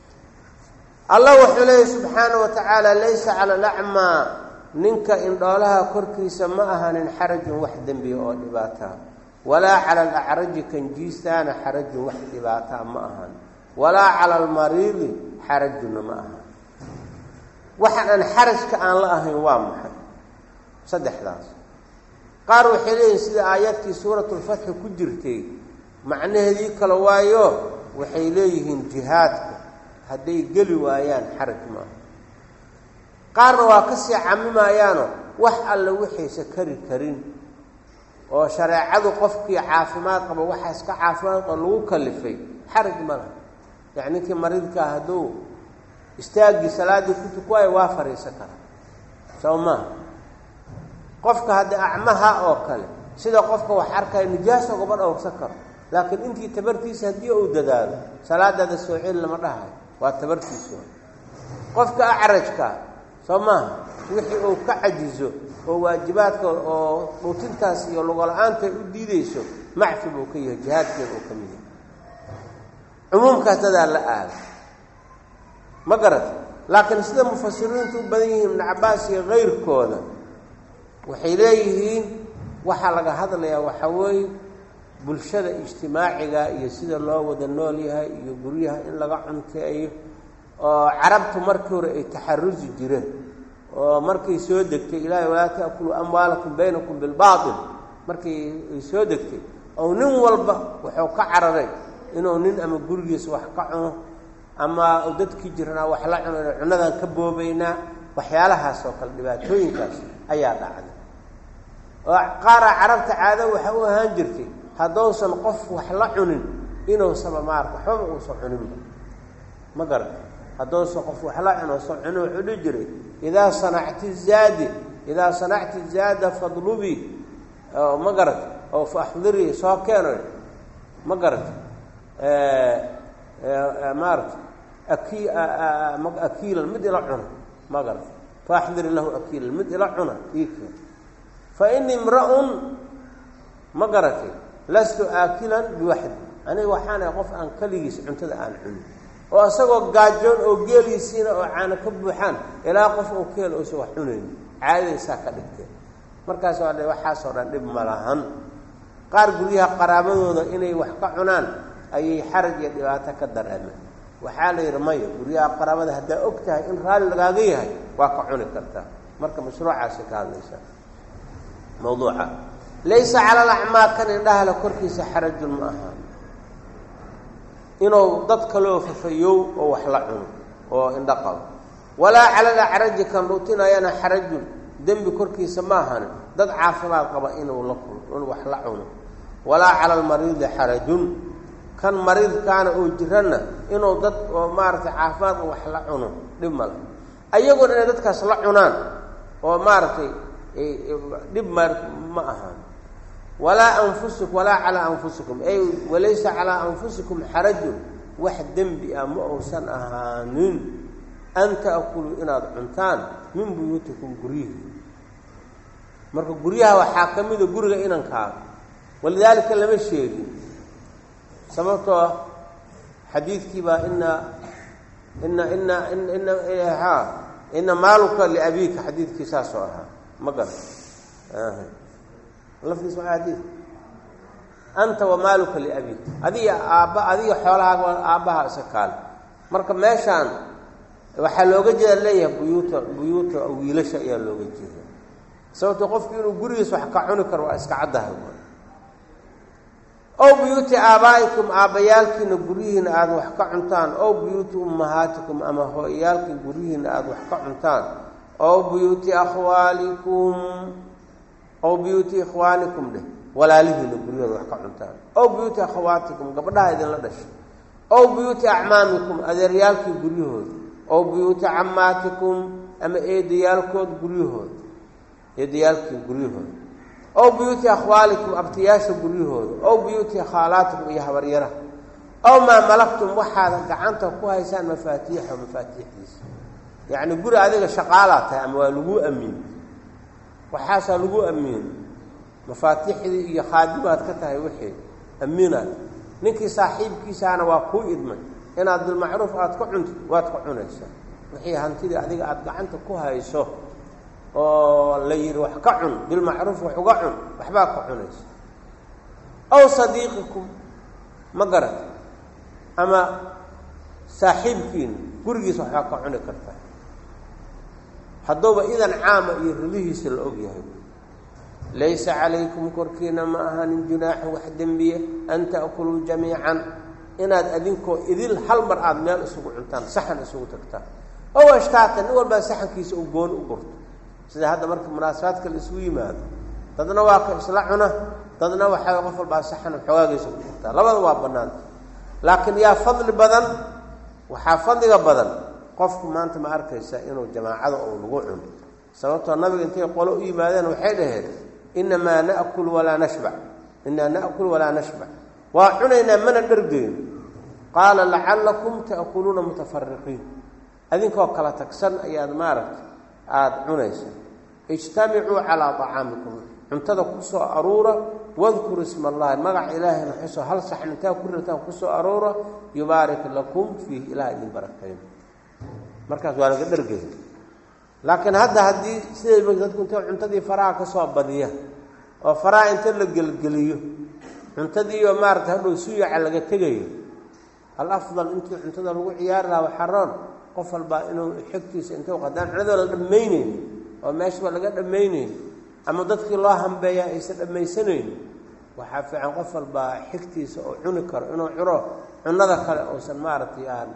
allah wuxuu leeyahy subxaana wa tacaala laysa cala alacmaa ninka indhoolaha korkiisa ma ahanin xarajun wax dembiya oo dhibaataa walaa cala alacraji kanjiistaana xarajun wax dhibaataa ma ahan walaa cala almariidi xarajunna ma ahan waxaan aan xarajka aan la ahayn waa maxay saddexdaas qaar waxay leeyihin sida aayadkii suuratulfatxi ku jirtay macnaheedii kale waayo waxay leeyihiin jihaadka hadday geli waayaan xaraj maaha qaarna waa ka sii camimayaano wax alle waxaysa kari karin oo shareecadu qofkii caafimaad qaba waxaas ka caafimaad qaba lagu kalifay xaraj ma laha yani ninkii mariidkaa hadduu istaaggii salaaddii ku tukuwaayo waa fariisan karaa soo maaha qofka hadda acmaha oo kale sida qofka wax arkaya nijaaso gaba dhowrsan karo laakiin intii tabartiisa haddii uu dadaalo salaadaada soo celi lama dhahayo waa tabartiisa qofka acrajka soo maaha wixii uu ka cajizo oo waajibaadka oo dhuutintaas iyo lugola-aanta u diideyso macfi buu ka yahay jihaadkeeda uu ka mid yahay cumuumkaas dadaa la aada ma garata laakiin sida mufasiriintu u badan yihiin ibnu cabaas iyo kayrkooda waxay leeyihiin waxaa laga hadlayaa waxaa weeye bulshada ijtimaaciga iyo sida loo wada nool yahay iyo guryaha in laga cunteeyo oo carabtu markii hore ay taxarusi jireen oo markay soo degtay ilaahay walaa ta'kuluu amwaalakum baynakum bilbaatil markii ay soo degtay oo nin walba wuxuu ka cararay inuu nin ama gurigiisa wax ka cuno ama dadkii jiranaa wax la cuno ina cunadan ka boobaynaa waxyaalahaas oo kale dhibaatooyinkaas ayaa dhacday oo qaaraa carabta caado waxa u ahaan jirtay haddousan qof wax la cunin inuusaba maarka waxbaba uusan cuninba ma garata haddousan qof wax la cunin uusan cunin wuxuu dhihi jiray idaa sanacti zaadi idaa sanacti zaada fadlubii ma garata oo faxdirii soo keeno ma garata maarata aki akiilan mid ila cuna ma garata faaxdiri lahu akiilan mid ila cuna ii keen fa ini imra-un ma garatay lastu aakilan biwaxdi aniga waxaanahay qof aan keligiis cuntada aan cunin oo isagoo gaajoon oo geeliisiina oo caano ka buuxaan ilaa qof oo keel uusan wax cunayni caadadaysaa ka dhigteen markaas waa waxaasoo dhan dhib ma lahan qaar guryaha qaraabadooda inay wax ka cunaan ayay xaraj iyo dhibaato ka dareemeen waxaa la yidhi maya guryaha qaraabada haddaa og tahay in raalli lagaaga yahay waa ka cuni kartaa marka mashruucaasay ka hadlaysaa mawduuca laysa cala alacmaa kan indhahale korkiisa xarajun ma aha inuu dad kaloo fafayow oo wax la cuno oo indho qabo walaa cala alacraji kan dhuutinayana xarajun dembi korkiisa ma ahani dad caafimaad qaba inuu la inuu wax la cuno walaa cala almariidi xarajun kan mariidkaana oo jiranna inuu dad oo maaragtay caafimaadka wax la cuno dhib male ayaguna inay dadkaas la cunaan oo maaragtay dhib ma ma ahaan walaa anfusuk walaa calaa anfusikum ay walaysa calaa anfusikum xarajun wax dembi ah ma uusan ahaanin an ta'kuluu inaad cuntaan min buyuutikum guryihi marka guryaha waxaa ka mida guriga inankaaga walidaalika lama sheegin sababtoo ah xadiidkii baa ina ina ina ina ha ina maaluka liabiika xadiidkii saasoo ahaa ma garan lafdiis maa xadiid anta wamaaluka liabiik adiga aabba adiga xoolahaaga aabbaha isa kaale marka meeshaan waxaa looga jeeda leeyahay buyuuta buyuuta wiilasha ayaa looga jeeda sababto qofku inuu gurigiis wax ka cuni karo waa iska caddahay ow buyuuti aabaa'ikum aabbayaalkiina guryihiina aada wax ka cuntaan ow buyuuti ummahaatikum ama hooyayaalkiin guryihiina aada wax ka cuntaan ow buyuuti akhwaalikum ow buyuuti ikhwaanikum dheh walaalihiina guryahooda wax ka cuntaan ow buyuuti akhawaatikum gabdhaha idinla dhashay ow buyuuti acmaamikum adeeryaalkii guryahooda ow buyuuti cammaatikum ama eedayaalkood guryahooda eedayaalkii guryahooda ow buyuuti akhwaalikum abtiyaasha guryahooda ow buyuuti khaalaatikum iyo habaryaraha ow maa malaktum waxaad gacanta ku haysaan mafaatiixa mafaatiixdiisa yacni guri adiga shaqaalaa tahay ama waa laguu amiin waxaasaa lagu amiin mafaatiixdii iyo khaadimaad ka tahay wixii amiinaad ninkii saaxiibkiisaana waa kuu idmay inaad bilmacruuf aada ka cuntid waad ka cunaysaa wixii hantidii adiga aada gacanta ku hayso oo la yidhi wax ka cun bilmacruuf wax uga cun waxbaa ka cunaysa ow sadiiqikum ma garat ama saaxiibkiina gurigiisa waxbaa ka cuni kartaa hadduuba idan caama iyo ridihiisa la og yahay laysa calaykum korkiina ma ahanin junaaxu wax dembiye an ta'kuluu jamiican inaad adinkoo idil hal mar aada meel isugu cuntaan saxan isugu tagtaan ow ashtaatan nin walbaa saxankiisa uu gooni u gurto sida hadda marka munaasabaadka la isugu yimaado dadna waa ka isla cuna dadna waxaa qof walbaa saxan xoogaagiisa ku gurtaa labada waa bannaanta laakiin yaa fadli badan waxaa fadliga badan qofku maanta ma arkaysa inuu jamaacada oo lagu cuno sababtoo nabiga intay qolo u yimaadeen waxay dhaheen inamaa na'kul walaa nashbac inaa na'kul walaa nashbac waa cunaynaa mana dhargeyn qaala lacallakum ta'kuluuna mutafariqiin adinkoo kala tagsan ayaad maaragta aada cunaysa ijtamicuu calaa طacaamikum cuntada ku soo aruura wadkuru isma allahi magaca ilaahayna xusoo hal saxn intaa ku rataan kusoo aruura yubaarik lakum fiihi ilaah idin barakayn markaas waa laga dhargeyn laakiin hadda haddii siday dadku intay cuntadii faraha ka soo badiya oo faraha inta la gelgeliyo cuntadiioo maarata hadhow suyaca laga tegayo al afdal intii cuntada lagu ciyaari lahaa waxaroon qof walbaa inuu xigtiisa intuu qadaan cunadoo la dhammaynayni oo meeshaba laga dhammaynayni ama dadkii loo hambeeyaa aysan dhammaysanayni waxaa fiican qof walbaa xigtiisa oo cuni karo inuu cuno cunada kale uusan maaragtay aan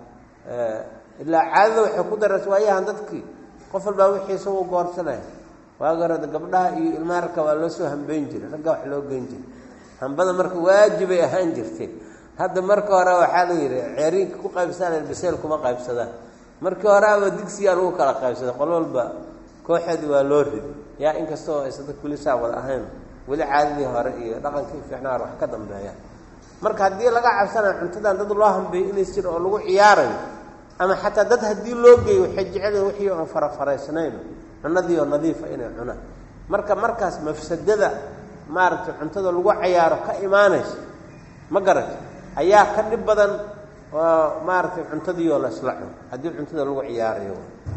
ilaa caadada waxay ku daraysa waayahan dadkii qof walbaa wixiisa uu goorsanaya waaga horeda gabdhaha iyo ilmaha ragka waa loo soo hambeyn jiray ragga wax loo geyn jiray hambada marka waajibay ahaan jirtay hadda marka hore waxaa la yidhi ceeriinka ku qaybsanaya biseel kuma qaybsadaan markii horeaba digsiyaa lagu kala qaybsaday qol walba kooxeedii waa loo ridi yaa inkastoo aysan dadka weli saa wada ahayn weli caadadii hore iyo dhaqankii fiicnaa wax ka dambeeya marka haddii laga cabsanayo cuntadan dad loo hambeeyo inays jir oo lagu ciyaarayo ama xataa dad haddii loo geeyo waxay jeceliin wixii oon farafaraysnayn cunadii oo nadiifa inay cunaan marka markaas mafsadada maaragtay cuntada lagu cayaaro ka imaanaysa ma garata ayaa ka dhib badan oo maaragtay cuntadiioo laysla cuno haddii cuntada lagu ciyaarayo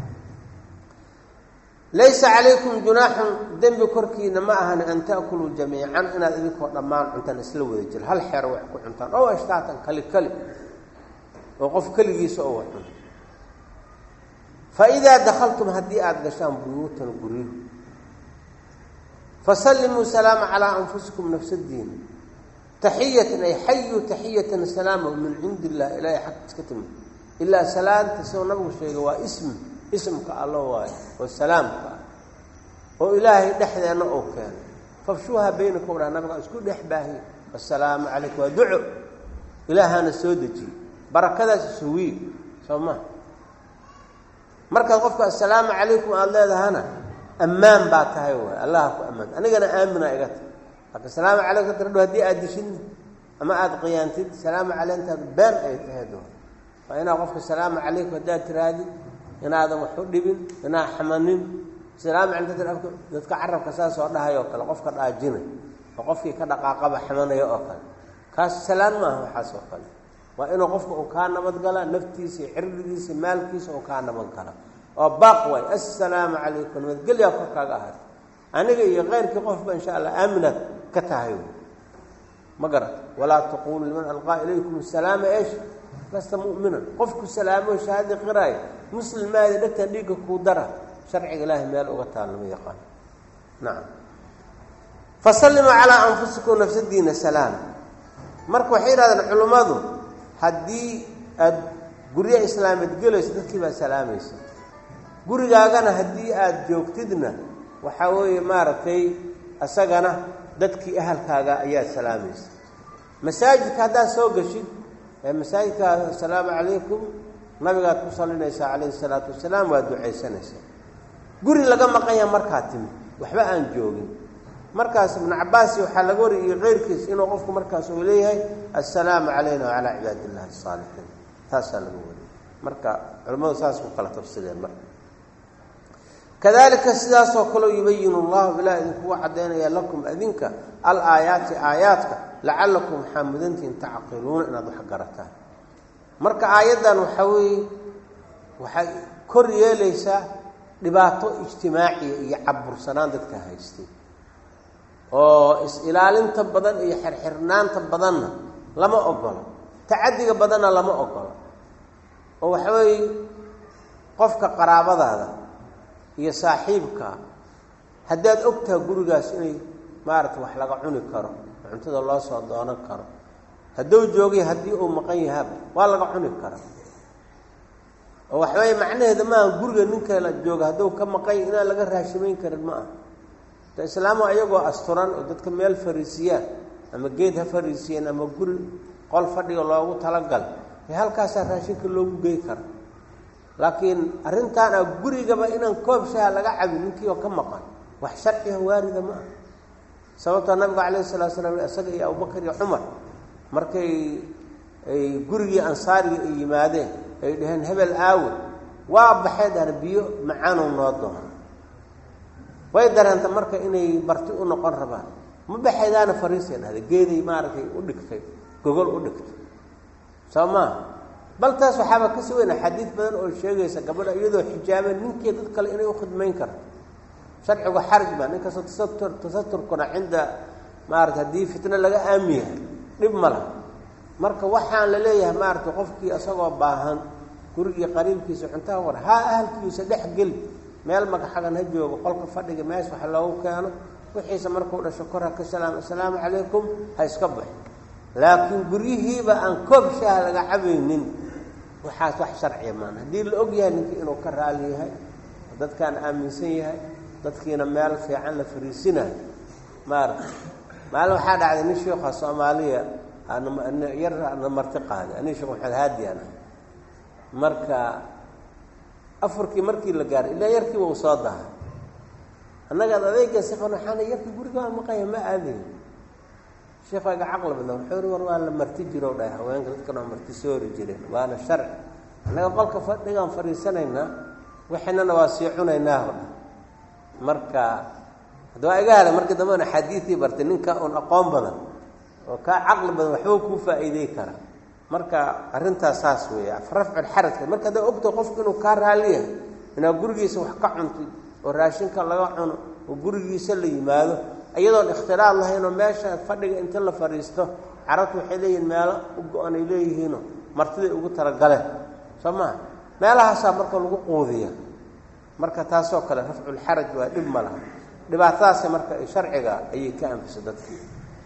laysa calaykum junaaxun dembi korkiina ma ahan an ta'kuluu jamiican inaad idinkoo dhammaan cuntaan isla wada jiro hal xeero wax ku cuntaan oo ashtaatan kali kali oo qof keligiisa oo wax cuno fa idaa dakhaltum haddii aada gashaan buyuutan guryo fasallimuu salaama calaa anfusikum nafsadiina taxiyatan ay xayu taxiyatan salaama min cindi illah ilaahay xagtiis ka timid ilaa salaanta sidoo nabigu sheegay waa ismi ismka allo waayo oo salaamka ah oo ilaahay dhexdeenna oo keeno fafshuuha baynakum dhaa nabiga isku dhex baahiy assalaamu calaykum waa duco ilaahaana soo dejiye barakadaas isuwiy soo maa markaad qofka assalaamu calaykum aada leedahana ammaan baa tahay waay allaha ku ammaan anigana aamina iga tahy laakiin salaamu calaykum tradho haddii aad dishidna ama aada qiyaantid salaamu calayintaad been ay tahay doon waa inaad qofka salaamu calaykum haddaad tiraadid inaadan wax u dhibin inaa xamanin salaamu calaykum dadka carabka saas oo dhahay oo kale qofka dhaajinay oo qofkii ka dhaqaaqaba xamanaya oo kale kaas salaan maaha waxaas oo kale waa inuu qofka uu kaa nabadgala naftiisa iyo cirdigiisa maalkiisa uu kaa nabadgala oo baaq waay assalaamu calaykum nabadgelyaa korkaaga ahaata aniga iyo keyrkii qofba insha allah aaminaad ka tahay ma garat walaa taqulu liman alqaa ilaykum asalaama esh lasta mu'minan qofku salaamo shahaadii qiraaya muslim maadi dhegtan dhiigga kuu dara sharciga ilaahay meel uga taal lama yaqaan nacam fasallimuu calaa anfusikum nafsadiina salaam marka waxay yidhahdeen culimmadu haddii aada guryo islaameed gelayso dadkii baad salaamaysa gurigaagana haddii aada joogtidna waxaa weeye maaragtay isagana dadkii ahalkaaga ayaad salaamaysa masaajidka haddaad soo geshid ee masaajidka assalaamu calaykum nabigaad ku salinaysaa calayhi salaatu wasalaam waa ducaysanaysaa guri laga maqanya markaa timi waxba aan joogin markaas ibnu cabaasi waxaa laga wariyay keyrkiis inuu qofku markaas uu leeyahay assalaamu calayna wacalaa cibaadi illahi asaalixiin taasaa laga wariyay marka culimmadu saas ku kala tafsireen marka kadalika sidaasoo kaleo yubayinu llahu ilaah idinkugu caddaynaya lakum adinka al aayaati aayaadka lacallakum waxaa mudantihin tacqiluuna inaad wax garataan marka aayaddan waxaa weeye waxay kor yeelaysaa dhibaato ijtimaaciya iyo cabursanaan dadka haystay oo is-ilaalinta badan iyo xirxirnaanta badanna lama ogolo tacadiga badanna lama ogolo oo waxa weeye qofka qaraabadaada iyo saaxiibka haddaad ogtaha gurigaas inay maaragta wax laga cuni karo cuntada loo soo doonan karo hadduu joogay haddii uu maqan yahaba waa laga cuni kara oo waxaweye macnaheeda maaha guriga ninka la jooga hadduu ka maqan yahy inaan laga raashimayn karin ma aha da islaamu ayagoo asturan oo dadka meel fariisiyaan ama geed ha fariisiyeen ama guri qol fadhiga loogu talagal ee halkaasaa raashinka loogu gey kara laakiin arrintaan ah gurigaba inaan koob shaha laga cabin ninkii oo ka maqan wax sharciga waarida ma aha sababtoo nabiga calayhi salatu slam isaga iyo abubakar iyo cumar markay ay gurigii ansaariga ay yimaadeen ay dhaheen hebel aawe waa baxee dhahna biyo macaanow noo doona way dareenta marka inay barti u noqon rabaan ma baxaydaana fariisay dhahda geeday maaragtay u dhigtay gogol u dhigtay soo maa bal taas waxaaba kasii weyn axaadiid badan oo sheegaysa gabadha iyadoo xijaabeen ninkii dad kale inay ukhidmayn karto sharcigu xaraj baa ninkastoo tasatur tasaturkuna cinda maarata haddii fitno laga aami yahay dhib ma laha marka waxaan la leeyahay maaragtay qofkii isagoo baahan gurigii qariibkiisa cuntaha war haa ahalkiisa dhex geli meel magaxagan ha joogo qolka fadhiga meesha wax loogu keeno wixiisa markuu dhasho kor ha ka salaam assalaamu calaykum ha iska baxo laakiin guryihiiba aan koob shaaha laga cabaynin waxaas wax sharciya maan haddii la og yahay ninkii inuu ka raali yahay dadkaan aaminsan yahay dadkiina meel fiican la fariisinayo maarata maalin waxaa dhacday nin sheikha soomaaliya yar na marti qaaday ani sheekh maxamed haadiyan ah marka afarkii markii la gaaray ilaa yarkiiba uu soo dahay annaga ad adeega sifan waxaana yarkii gurigaa maqanya ma aadayn sheekayga caqli badan wuxuu ri war waa la marti jiro dhahay haweenka dadkan waa marti soori jireen waana sharci annaga qolka fadhigaan fadhiisanaynaa wixiinana waa sii cunaynaa o dhan marka hadda waa iga hada markii dambena axaadiidii bartay ninka un aqoon badan oo kaa caqli badan waxba kuu faa'iidey kara marka arrintaas saas weeye rafculxarajka marka haddaa ogta qofku inuu kaa raaliyahay inaad gurigiisa wax ka cuntid oo raashinka laga cuno oo gurigiisa la yimaado iyadoon ikhtilaad lahaynoo meesha fadhiga inta la fadhiisto carabtu waxay leeyihiin meelo u go-an ay leeyihiinoo martiday ugu talagaleen soo maha meelahaasaa marka lagu quudiya marka taasoo kale rafculxaraj waa dhib ma laha dhibaatadaasi marka sharciga ayay ka anfisa dadkii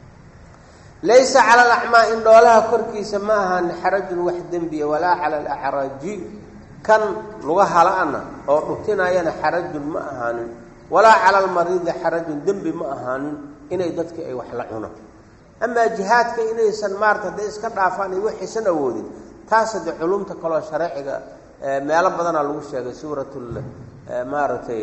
laysa cala alacmaa in dhoolaha korkiisa ma ahaan xarajun wax dembiya walaa cala alacraaji kan luga hala-ana oo dhutinayana xarajun ma ahaanin walaa cala almariidi xarajun dembi ma ahaanin inay dadka ay wax la cuno amaa jihaadka inaysan maarata hadday iska dhaafaan ay waxaysan awoodin taas haddee culumta kaloo shareeciga meelo badanaa lagu sheegay suurat maaragtay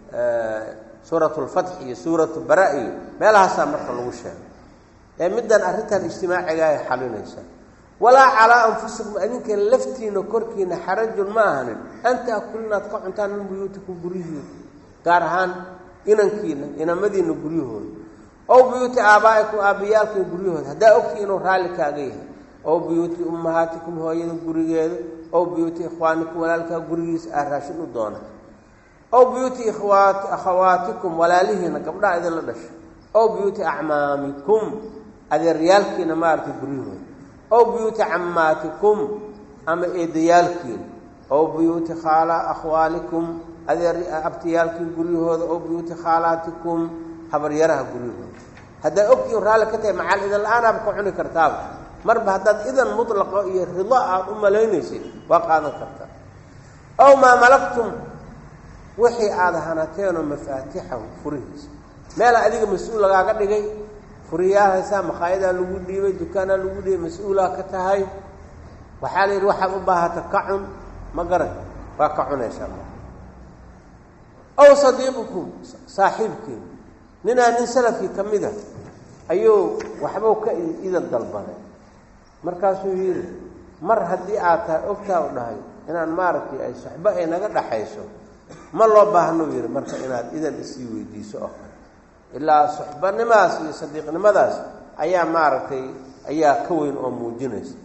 suurat lfatx iyo suuratu bara iyo meelahaasaa marka lagu sheegay ee middan arrintan ijtimaaciga ay xalinaysaa walaa calaa anfusikum adinka laftiina korkiina xarajun ma ahanin an taakulu inaad ka cuntaan min buyuutikum guryihiina gaar ahaan inankiina inamadiina guryahooda ow buyuuti aabaa'ikum aabbayaalkiina guryahooda haddaa ogtii inuu raalli kaaga yahay ow buyuuti ummahaatikum hooyada gurigeeda ow buyuuti ikhwaanikum walaalkaa gurigiisa aad raashin u doona ow buyuuti ikhwaat akhawaatikum walaalihiina gabdhaha idinla dhasha ow buyuuti acmaamikum adeeryaalkiina maaragtay guryahooda ow buyuuti cammaatikum ama eedayaalkiina ow buyuuti khaala akhwaalikum adeer abtiyaalkiin guryahooda ow buyuuti khaalaatikum habaryaraha guryahooda haddaa ogtii raalli ka tahay macal idan la-aanaaba ka cuni kartaaba marba haddaad idan mutlaqo iyo rido aad u malaynaysid waa qaadan kartaa ow maa malaktum wixii aada hanateenoo mafaatixahu furihiisa meela adiga mas-uul lagaaga dhigay furiyaal haysaa makaayadaa lagu dhiibay dukaanaa lagu dhiibay mas-uulaa ka tahay waxaa la yidhi waxaad u baahata ka cun ma garan waa ka cunaysaa ma ow sadiiqukum saaxiibkiin ninaa nin salafkii ka mid a ayuu waxbuu ka idan dalbaday markaasuu yidhi mar haddii aad tahay ogtaa u dhahay inaan maaragtay ay soxbo ay naga dhaxayso ma loo baahnuu yidhi marka inaad idan isii weydiiso oo kale ilaa soxbanimadaas iyo sadiiqnimadaas ayaa maaragtay ayaa ka weyn oo muujinaysa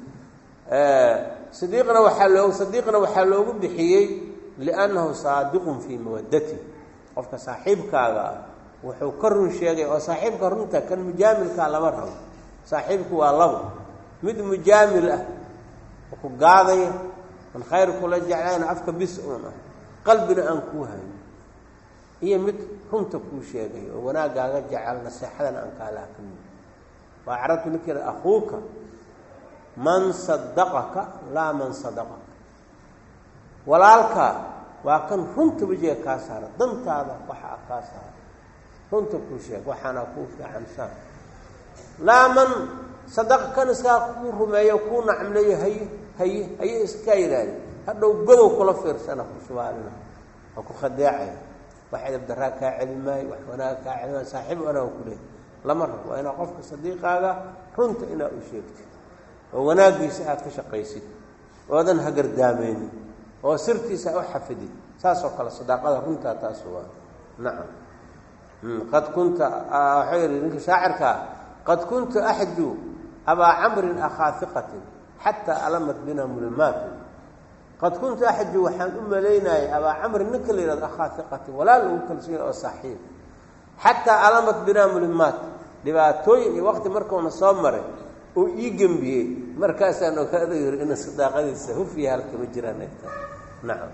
sadiiqna waxaa loo sadiiqna waxaa loogu bixiyey liannahu saadiqun fii mawaddati qofka saaxiibkaaga ah wuxuu ka run sheegay oo saaxiibka runta kan mujaamilkaa lama rabo saaxiibku waa labo mid mujaamil ah oo ku gaadaya an khayr kula jeclayna afka bis uun ah qalbina aan kuu hayn iyo mid runta kuu sheegay oo wanaaggaaga jecel naseexadana aan kaalaha ka mid waa carabtu ninkeeda akhuuka man sadaqaka laa man sadaqaka walaalkaa waa kan runta wejiga kaa saara dantaada waxaa kaa saara runta kuu sheeg waxaana kuu fiican saa laa man sadaqa kan iskaa kuu rumeeyo kuu nacmleeyo haye haye haye iskaa yidhaahde hadhow godow kula fiirsana ku shubaalina waa ku khadeecaya wax edabdaraa kaa celi maayo wax wanaaga kaa celi maayo saaxiib wanaaga ku leehay lama rabo waa inaa qofka sadiiqaaga runta inaa u sheegtid oo wanaaggiisa aad ka shaqaysid oodan hagardaameynin oo sirtiisa u xafidid saasoo kale sadaaqada runtaa taas waa nacam qad kunta waxuu yihi ninka shaacirkaa qad kuntu axju abaa camrin akhaa hiqatin xataa alamat bina mulimaatu qad kuntu axju waxaan u malaynayay abaa camrin ninka la yihahdo akhaa hiqatin walaal ugu kalsoonya oo saaxiib xataa alamat binaa mulimaat dhibaatooyin iyo waqti markuuna soo maray uu ii gembiyey markaasaan ogaada yiri ina sadaaqadiisa hufiya halkama jiraan egta nacam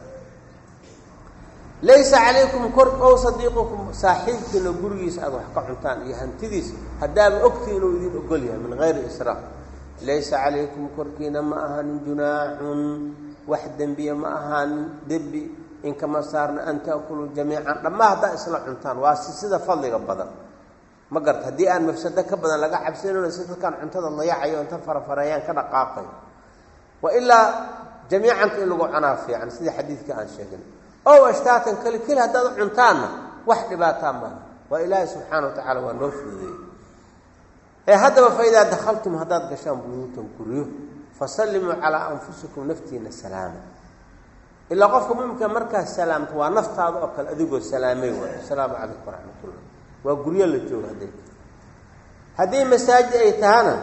laysa calaykum kor ow sadiiqukum saaxiibkiina gurigiisa aada wax ka cuntaan iyo hantidiisa haddaaba ogtii inuu idin ogol yahay min hayri israaf laysa calaykum korkiina ma ahaanin junaaxun wax dembiya ma ahaanin dembi inkama saarna an ta'kuluu jamiican dhammaa haddaa isla cuntaan waa si sida fadliga badan ma garta haddii aan mafsado ka badan laga cabsanayno si dadkaan cuntada layacayo inta farafareeyaan ka dhaqaaqay wa ilaa jamiicanta in lagu cunaa fiican sidii xadiidka aan sheegin ow ashtaatan keli keli haddaad cuntaanna wax dhibaataa maaha waa ilaahay subxaana wa tacaala waa noo fududeeyey ee haddaba fa idaa dakhaltum haddaad gashaan buyuutan guryo fasallimuu calaa anfusikum naftiina salaama ilaa qofka muminka markaas salaamto waa naftaada oo kale adigoo salaamay waay asalaamu calaykum waraxmatullah waa guryo la joogo hadday haddii masaajid ay tahana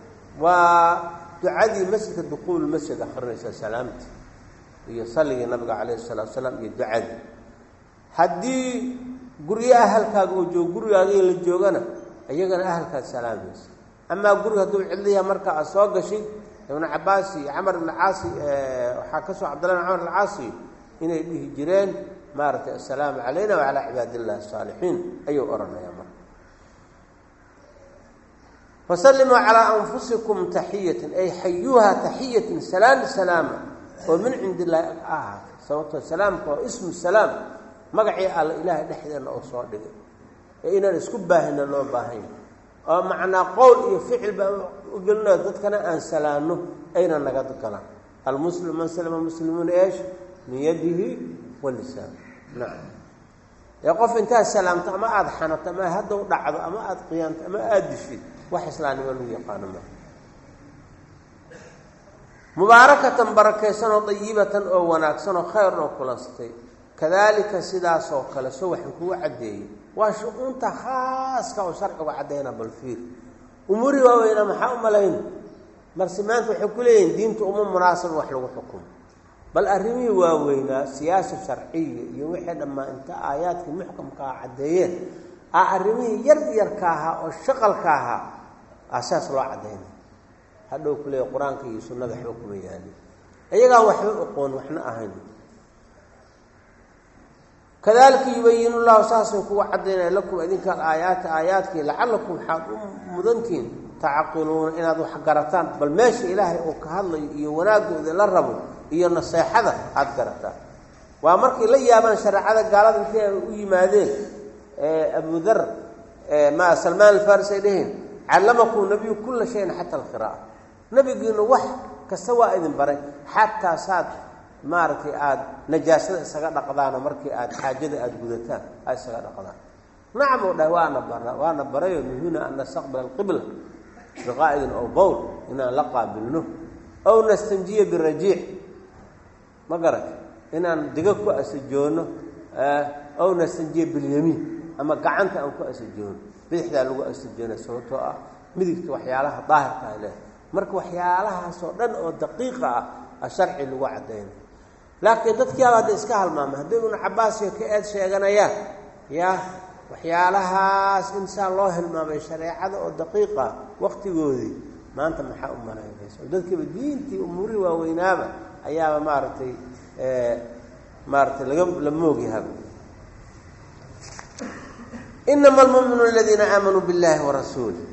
waa ducadii masjidka duquul masjid akrinaysa salaamti iyo salligii nabiga calayhi salatu salaam iyo ducadii haddii guryo ahalkaaga uu joogo gurigaaga la joogana iyagana ahalkaad salaamaysa amaa guriga hadduu cidliya marka aad soo gashay ibnu cabaas iyo camar ibn caasi waxaa ka soo cabdillah ibn camar ibn caasi inay dhihi jireen maaragtay assalaamu calayna wacalaa cibaadi illahi asaalixiin ayuu odhanayaa marka fasallimuu calaa anfusikum taxiyatan ay xayuuha taxiyatan salaam salaama oo min cindi illaahi ag ahaatay sababtoo salaamka waa ismu salaam magacii alla ilaahay dhexdeena oo soo dhigay ee inaan isku baahina loo baahanya oo macnaa qowl iyo ficil baan ugelinayo dadkana aan salaano ayna naga galaan almuslim man salama muslimuuna eesh min yadihi wa lisaan nacam ee qof intaad salaamto ama aada xanato ama haddaw dhacdo ama aada qiyaanto ama aada dishid wax islaamnimo lagu yaqaano maa mubaarakatan barakaysan oo dayibatan oo wanaagsan oo khayr oo kulansatay kadalika sidaasoo kale so waxaan kugu caddeeyey waa shu-uunta khaaska oo sharciga caddayna balfiir umuuri waaweynaa maxaa u malayn marse maanta waxay ku leeyihin diinta uma munaasaba wax lagu xukumo bal arrimihii waaweynaa siyaasa sharciya iyo wixii dhammaa inta aayaadkii muxkamkaa caddeeyeen a arrimihii yar yarka ahaa oo shaqalka ahaa asaas loo caddaynay hadhow ku leeya qur-aanka iyo sunnada waxba kuma yaalin iyagaa waxba oqoon waxna ahayn kadalika yubayin llahu saasay kuga caddaynaya lakum idinkaan aayaati aayaadkii lacalakum waxaad u mudantihiin tacaqiluuna inaad wax garataan bal meesha ilaahay uu ka hadlayo iyo wanaagooda la rabo iyo naseexada aada garataan waa markay la yaabaan shareecada gaalada intay ay u yimaadeen abudar ma salmaan alfaris ay dheheen callamakum nabiyu kula shayin xata alqira'a nabigiinu wax kasta waa idin baray xataa saad maaragtay aada najaasada isaga dhaqdaano markii aada xaajada aada gudataan aad isaga dhaqdaan nacam u dhahay waana bara waana barayo nuhuna an nastaqbila alqibla biqaa'idin ow bowl inaan la qaabilno ow nastanjiya birajiic ma garat inaan diga ku asajoono ow nastanjiya bilyamiin ama gacanta aan ku asajoono bidixdaa lagu asajoona sababtoo ah midigta waxyaalaha daahirka a leh marka waxyaalahaasoo dhan oo daqiiqa ah a sharci lagu caddaynay laakiin dadkiiaba hadda iska halmaamay hadday ibnu cabbaasiyo ka eed sheeganayaan yaa waxyaalahaas in saa loo hilmaamay shareecada oo daqiiqa waktigoodii maanta maxaa u malaynaysa oo dadkiiba diintii umuurihii waaweynaaba ayaaba maaragtay maaratay laga la moogyahaba inama almu'minuuna aladiina aamanuu biاllahi warasuulih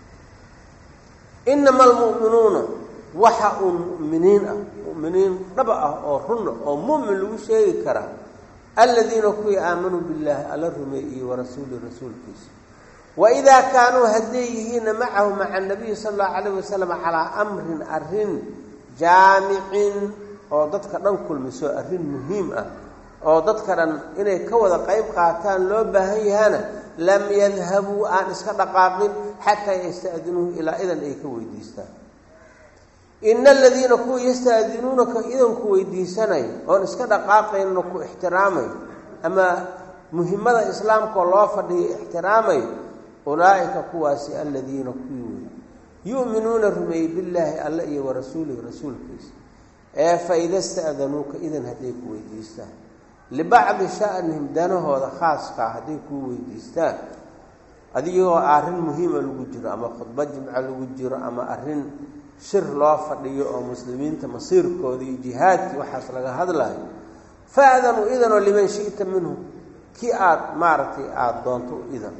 inama almu'minuuna waxa uun mu'miniin ah mu'miniin dhaba ah oo runna oo mu'min lagu sheegi karaa aladiina kuwii aamanuu billaahi alla rumeeyey warasuuli rasuulkiisa waidaa kaanuu hadday yihiinna macahu maca nabiyi sala allahu calayh wasalam calaa amrin arrin jaamicin oo dadka dhan kulmiso arrin muhiim ah oo dadka dhan inay ka wada qayb qaataan loo baahan yahana lam yadhabuu aan iska dhaqaaqin xataa yasta'dinuuhu ilaa idan ay ka weydiistaan ina aladiina kuwa yasta'dinuunaka idanku weydiisanayo oon iska dhaqaaqaynna ku ixtiraamayo ama muhimmada islaamkaoo loo fadhiyo ixtiraamayo ulaa'ika kuwaasi aladiina kuwii wey yu'minuuna rumeeyey billaahi alla iyo warasuulihi rasuulkiisa ee fa ida sta'danuuka idan hadday ku weydiistaan libacdi sha'nihim danahooda khaaskaa hadday kuu weydiistaan adigoo arrin muhiima lagu jiro ama khudba jimco lagu jiro ama arrin shir loo fadhiyo oo muslimiinta masiirkooda iyo jihaadkii waxaas laga hadlayo fa'danuu idanoo liman shi'ta minhu kii aada maaragtay aada doonto u idan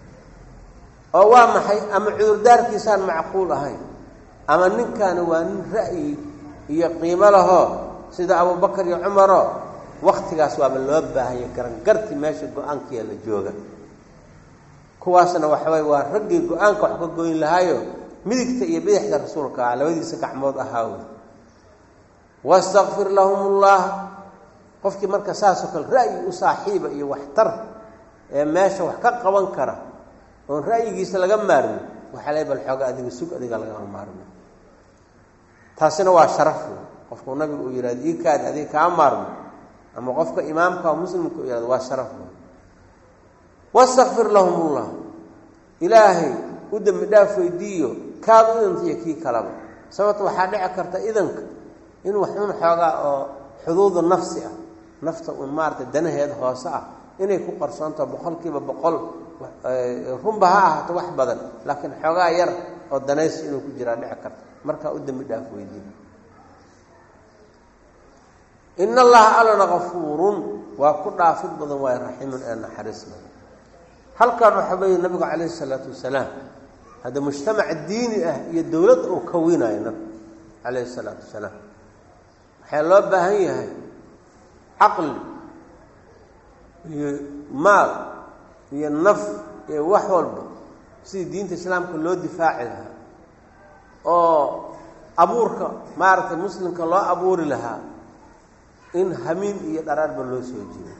oo waa maxay ama cudurdaarkiisaan macquul ahayn ama ninkaani waa nin ra'yi iyo qiimo lahoo sida abubakar iyo cumaroo waktigaas waaba loo baahanya garangarti meesha go-aankiia la jooga kuwaasna waxaway waa raggii go-aanka wax ka goyn lahaayo midigta iyo bidixda rasuulka ah labadiisa gacmood ahaa wey wastakfir lahum ullah qofkii marka saasoo kale ra'yi u saaxiiba iyo waxtar ee meesha wax ka qaban kara oon ra'yigiisa laga maarmin waxaa le bal xooga adiga sug adiga lagama maarmin taasina waa sharaf wey qofkuu nabigu uu yihahdo ii kaadi adiga kaa maarmo ama qofka imaamka oo muslimka u yihahdo waa sharaf wey wastakfir lahum ullah ilaahay u dembi dhaaf weydiiyo kaad u idantaiyo kii kalaba sababta waxaa dhici karta idanka in wax un xoogaa oo xuduudu nafsi ah nafta un maarata danaheeda hoose ah inay ku qarsoontaho boqolkiiba boqol runba ha ahaato wax badan laakiin xoogaa yar oo danaysi inuu ku jiraa dhici karta markaa u dembi dhaaf weydiiyo in allaha allana kafuurun waa ku dhaafid badan waayo raxiimun ee naxariis badan halkan waxaa weeye nabigu calayhi isalaatu wasalaam hadda mujtamac diini ah iyo dowlad uu kawinayo nabigu calayhi isalaatu wasalaam waxaa loo baahan yahay caqli iyo maal iyo naf iyo wax walba sidii diinta islaamka loo difaaci lahaa oo abuurka maaragtay muslimka loo abuuri lahaa in hamiin iyo dharaarba loo soo jiido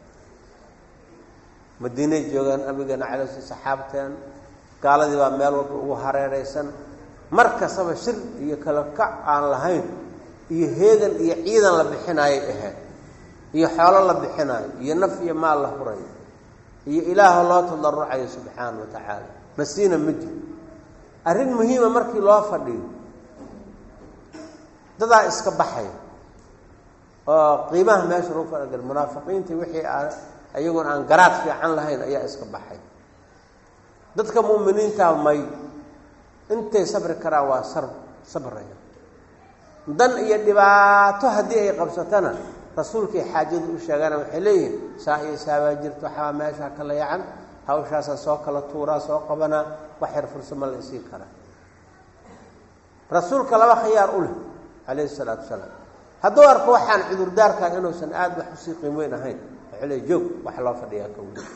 madiinay joogaan nabigeena calay sl saxaabteen gaaladii baa meel walba ugu hareeraysan mar kastaba shir iyo kala kac aan lahayn iyo heegan iyo ciidan la bixinaayay ahayd iyo xoolo la bixinaayo iyo naf iyo maal la hurayo iyo ilaaha loo tadarucayo subxaana wa tacaala masiina ma jiro arrin muhiima markii loo fadhiyo dadaa iska baxaya oo qiimaha meesha lagu faragal munaafiqiintii wixii a iyagoon aan garaad fiican lahayn ayaa iska baxay dadka mu'miniintaa may intay sabri karaan waa sar sabraya dan iyo dhibaato haddii ay qabsatana rasuulkay xaajada u sheegana waxay leeyihiin saa iyo saabaa jirto waxaa meeshaa kala yacan hawshaasaa soo kala tuuraa soo qabanaa wax yar fursama la isii karaa rasuulka laba khiyaar u leh calayhi isalaatu wasalaam hadduu arko waxaan cudurdaarkaa inuusan aada wax usii qiim weyn ahayn wuxuu le joog wax loo fadhiyaa ka weli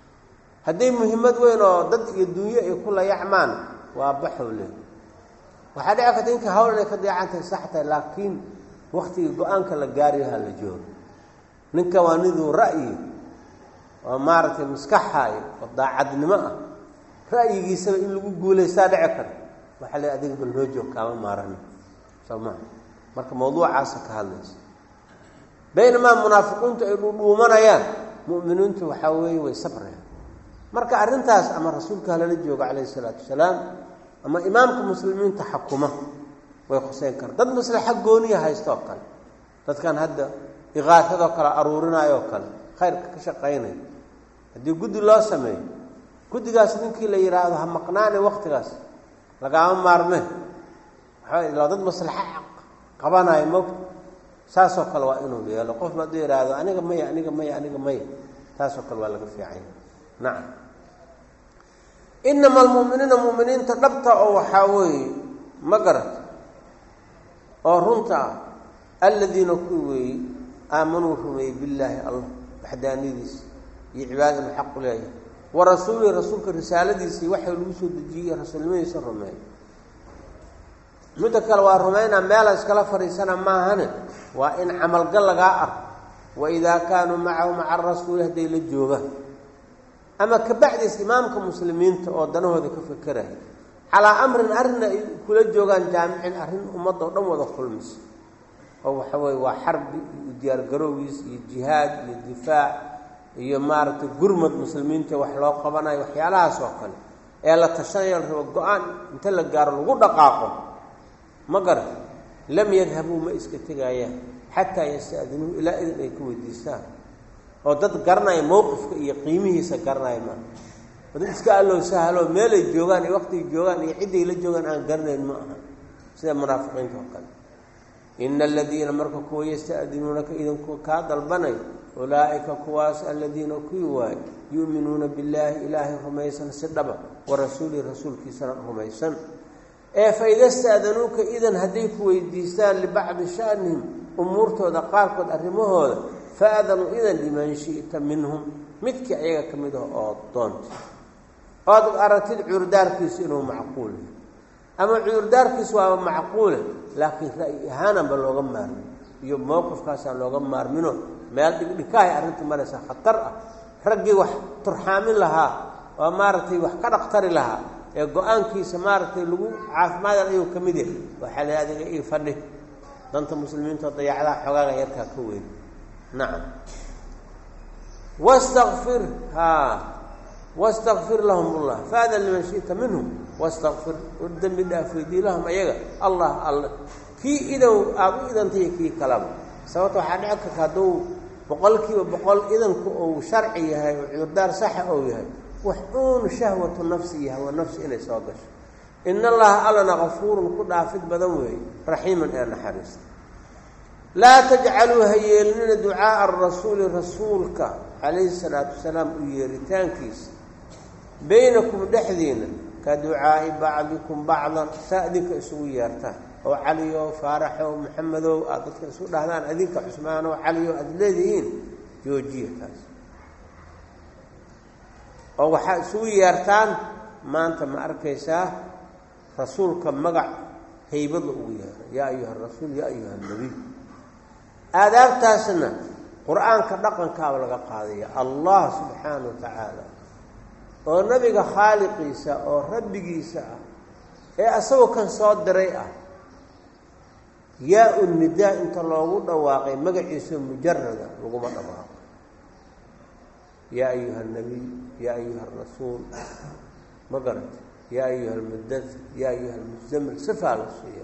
hadday muhiimad weyn oo dad iyo dunyo ay ku layacmaan waa baxow le waxaa dhici karta inka hawl inay ka deecan tahay sax tahay laakiin waktigii go-aanka la gaariyaha la joogo ninka waa niduu ra'yi oo maaragtay maskaxaayo oo daacadnimo ah ra'yigiisaba in lagu guulaystaa dhici kara waxaa le adiga bal noo joog kaama maarani soo maa marka mawduucaasa ka hadlaysa baynamaa munaafiqiintu ay dhudhuumanayaan mu'miniintu waxaa weeye way sabrayaan marka arrintaas ama rasuulka halala joogo calayhi isalaatu wasalaam ama imaamka muslimiinta xakuma way khuseyn karaan dad maslaxa gooniya haysta oo kale dadkan hadda iqaafadoo kale aruurinaayoo kale khayrka ka shaqaynaya haddii guddi loo sameeyo guddigaas ninkii la yidhaahdo ha maqnaane waktigaas lagaama maarmeen waxaa dad maslaxa qabanayo mogta saasoo kale waa inuu yeelo qofba hadduu yidhaahdo aniga maya aniga maya aniga maya taasoo kale waa laga fiicanya nacam inama almu'miniina mu'miniinta dhabta oo waxaa weeye ma garata oo runta ah aladiina kuwi weeye aamanuu rumeeyey billaahi allah waxdaaniyadiisa iyo cibaadana xaqu leeyahay wa rasuulihi rasuulka risaaladiisii waxay lagu soo dejiyey rasuulnimadiisa rumeeya midda kale waa rumaynaa meela iskala fadhiisana maahane waa in camalgal lagaa arko wa idaa kaanuu macahu maca arasuuli hadday la joogaan ama kabacdiis imaamka muslimiinta oo danahooda ka fekeraya calaa amrin arrinna ay kula joogaan jaamicin arrin ummadda oo dhan wada kulmisa oo waxa weye waa xarbi iyo diyaargarowgiis iyo jihaad iyo difaac iyo maaragtay gurmad muslimiinta wax loo qabanayo waxyaalahaas oo kale ee la tashanaya la rabo go-aan inta la gaaro lagu dhaqaaqo ma garan lam yadhabuu ma iska tegaayaan xataa yasta'dinuuhu ilaa idin ay ka weydiistaan oo dad garanaya mowqifka iyo qiimihiisa garanaya maa oo dad iska allow sahalo meelay joogaan iyo waqtigay joogaan iyo cidday la joogaan aan garanayn ma aha sida munaafiqiinta oo kale ina aladiina marka kuwa yasta'dinuunaka idinku kaa dalbanay ulaa'ika kuwaas aladiina kuwii waayo yu'minuuna billaahi ilaahay rumaysan si dhaba wa rasuulihi rasuulkiisana rumaysan ee fa ida sta'danuuka idan hadday ku weydiistaan libacdi sha'nihim umuurtooda qaarkood arrimahooda faadanuu idan liman shi'ta minhum midkii ayaga ka mid ah oo doonta ood aragtid cudurdaarkiisu inuu macquul yahay ama cudurdaarkiisu waaba macquule laakiin ra'yi ahaananba looga maarmin iyo mowqifkaasaan looga maarmino meel dhigdhikaahay arrinta maraysa khatar ah raggii wax turxaamin lahaa oo maaragtay wax ka dhaqtari lahaa ee go-aankiisa maaragtay lagu caafimaadal ayuu ka mid yahay waxaa la adiga ii fadhi danta muslimiinta dayacdaha xogaaga yarkaa ka weyn nacam wastakfir haa wastakfir lahum ullah faadan liman shi'ta minhum wastakfir dembi dhaaf weydii lahum ayaga allah alla kii idan aada u idantaiyo kii kalaba sababta waxaa dhici karta hadduu boqolkiiba boqol idanku uu sharci yahay oo cudurdaar saxa ou yahay wax uun shahwatu nafsi iyo hawa nafsi inay soo gasho in allaha allana kafuurun ku dhaafid badan weeye raxiiman ee naxariista laa tajcaluu ha yeelinina ducaaa arasuuli rasuulka calayhi salaatu wasalaam u yeeritaankiisa baynakum dhexdiina ka ducaa'i bacdikum bacdan saa idinka isugu yeertaan oo caliyow faaraxow maxamedow aad dadka isu dhahdaan adinka cusmaanow caliyow aada leedihiin joojiya taas oo waxaa isugu yeertaan maanta ma arkaysaa rasuulka magac haybada ugu yeera yaa ayuha rasuul yaa ayuha nabiy aadaabtaasna qur-aanka dhaqankaaba laga qaadaya allah subxaana wa tacaala oo nabiga khaaliqiisa oo rabbigiisa ah ee asagoo kan soo diray ah yaa u nidaa inta loogu dhawaaqay magaciisa mujarada laguma dhawaaqo yaa ayuha nabiy yaa ayuha rasuul ma garata yaa ayuha almudair yaa ayuha almuzamil sifaa la siiya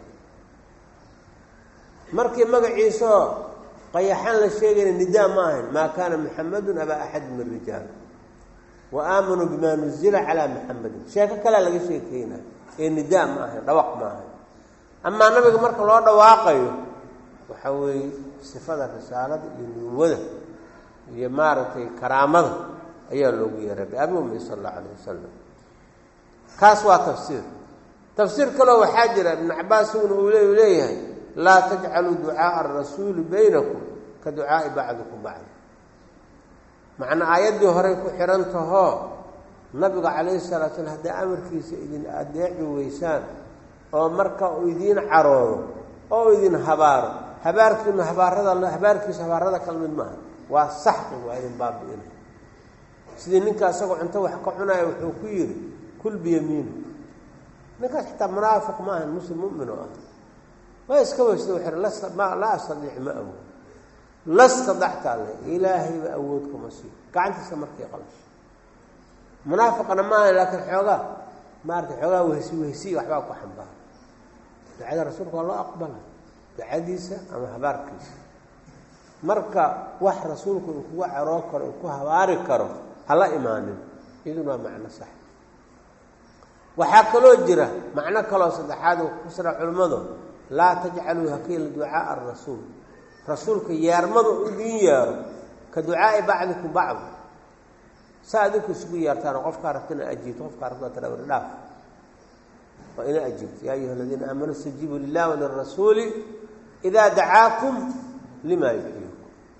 markii magaciisaoo qayaxaan la sheegayna nidaa ma ahayn maa kaana muxamadun abaa axad min rijaal wa aamanuu bimaa nuzila calaa muxamadin sheeko kalea laga sheekeynaya ee nidaa ma ahayn dhawaq ma ahayn amaa nabiga marka loo dhawaaqayo waxa weeye sifada risaalada iyo nubuwada iyo maaragtay karaamada ayaa loogu yeeray biabi umi sala allahu alayh wasalam kaas waa tafsiir tafsiir kaleo waxaa jira ibnu cabaas iguna uu le leeyahay laa tajcaluu ducaaa arasuuli baynakum ka ducaai bacdikum bacdi macnaa aayaddii horey ku xidhan tahoo nabiga calayhi salatu slam hadday amarkiisa idin adeeci weysaan oo marka uu idiin caroodo oo idin habaaro habaarkiinu habaarada habaarkiisu habaarada kala mid maaha waa saxqi waa idin baabi'ina sidii ninka isagoo cunto wax ka cunaya wuxuu ku yidhi kul biyamiinu ninkaas xitaa munaafiq ma ahan muslim mumin oo ah waa iska weysta wuxu lasta ma laa astadiic ma awood la stadacta alle ilaahayba awood kuma siiyo gacantiisa markay qalasho munaafiqana maaha laakiin xoogaa maarata xoogaa wehsi wehsiy waxbaa ku xambaara ducada rasuulka waa loo aqbala ducadiisa ama habaarkiisa marka wax rasuulku uu kuga caroo karo uu ku habaari karo hala imaanin iyaduna waa macno sax waxaa kaloo jira macno kaloo saddexaad uu kusira culimmadu laa tajcaluu hakiila ducaaa arasuul rasuulka yeermada idin yeero ka ducaai bacdikum bacd saa adinku isugu yeertaan qofkaa rabta ina ajiibto qofkaa rabta tara wari dhaaf waa ina ajiibto yaa ayuha aladiina aamanuu istajiibuu lilah walirasuuli idaa dacaakum lima yuxyiikum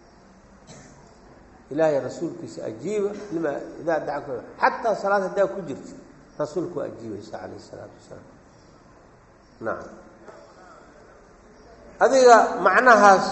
ilaahay rasuulkiisa ajiiba lima idaa dacaakum xataa salaad haddaa ku jirta rasuulku waa ajiibaysa calayh isalaatu wasalaam nacam adiga macnahaas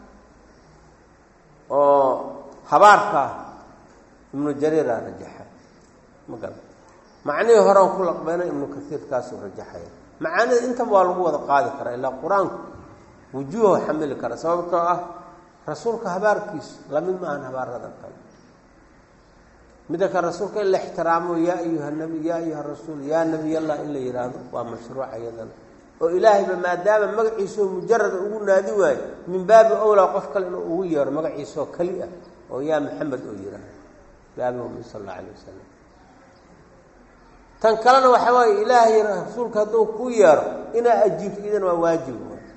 oo habaarkaa ibnu jariiraa rajaxa ma garan macnihii horean ku laqbayna ibnu kaiirkaasuu rajaxaya macaanida intaba waa lagu wada qaadi karaa ilaa qur-aanku wujuuha xamili kara sababtoo ah rasuulka habaarkiisu lamid maahan habaarada kale midda kale rasuulka in la ixtiraamo yaa ayuha nabi yaa ayuha rasuul yaa nabiy allah in la yidhaahdo waa mashruuca iyadana oo ilaahayba maadaama magaciisao mujarada ugu naadi waayo min baabi owlaa qof kale inuu ugu yeero magaciisoo keli ah oo yaa maxamed oo yidhaahdo baabiumi sal alla alay wasalam tan kalena waxa waaye ilaahay rasuulka hadduu ku yeero inaa ajiibto idana waa waajib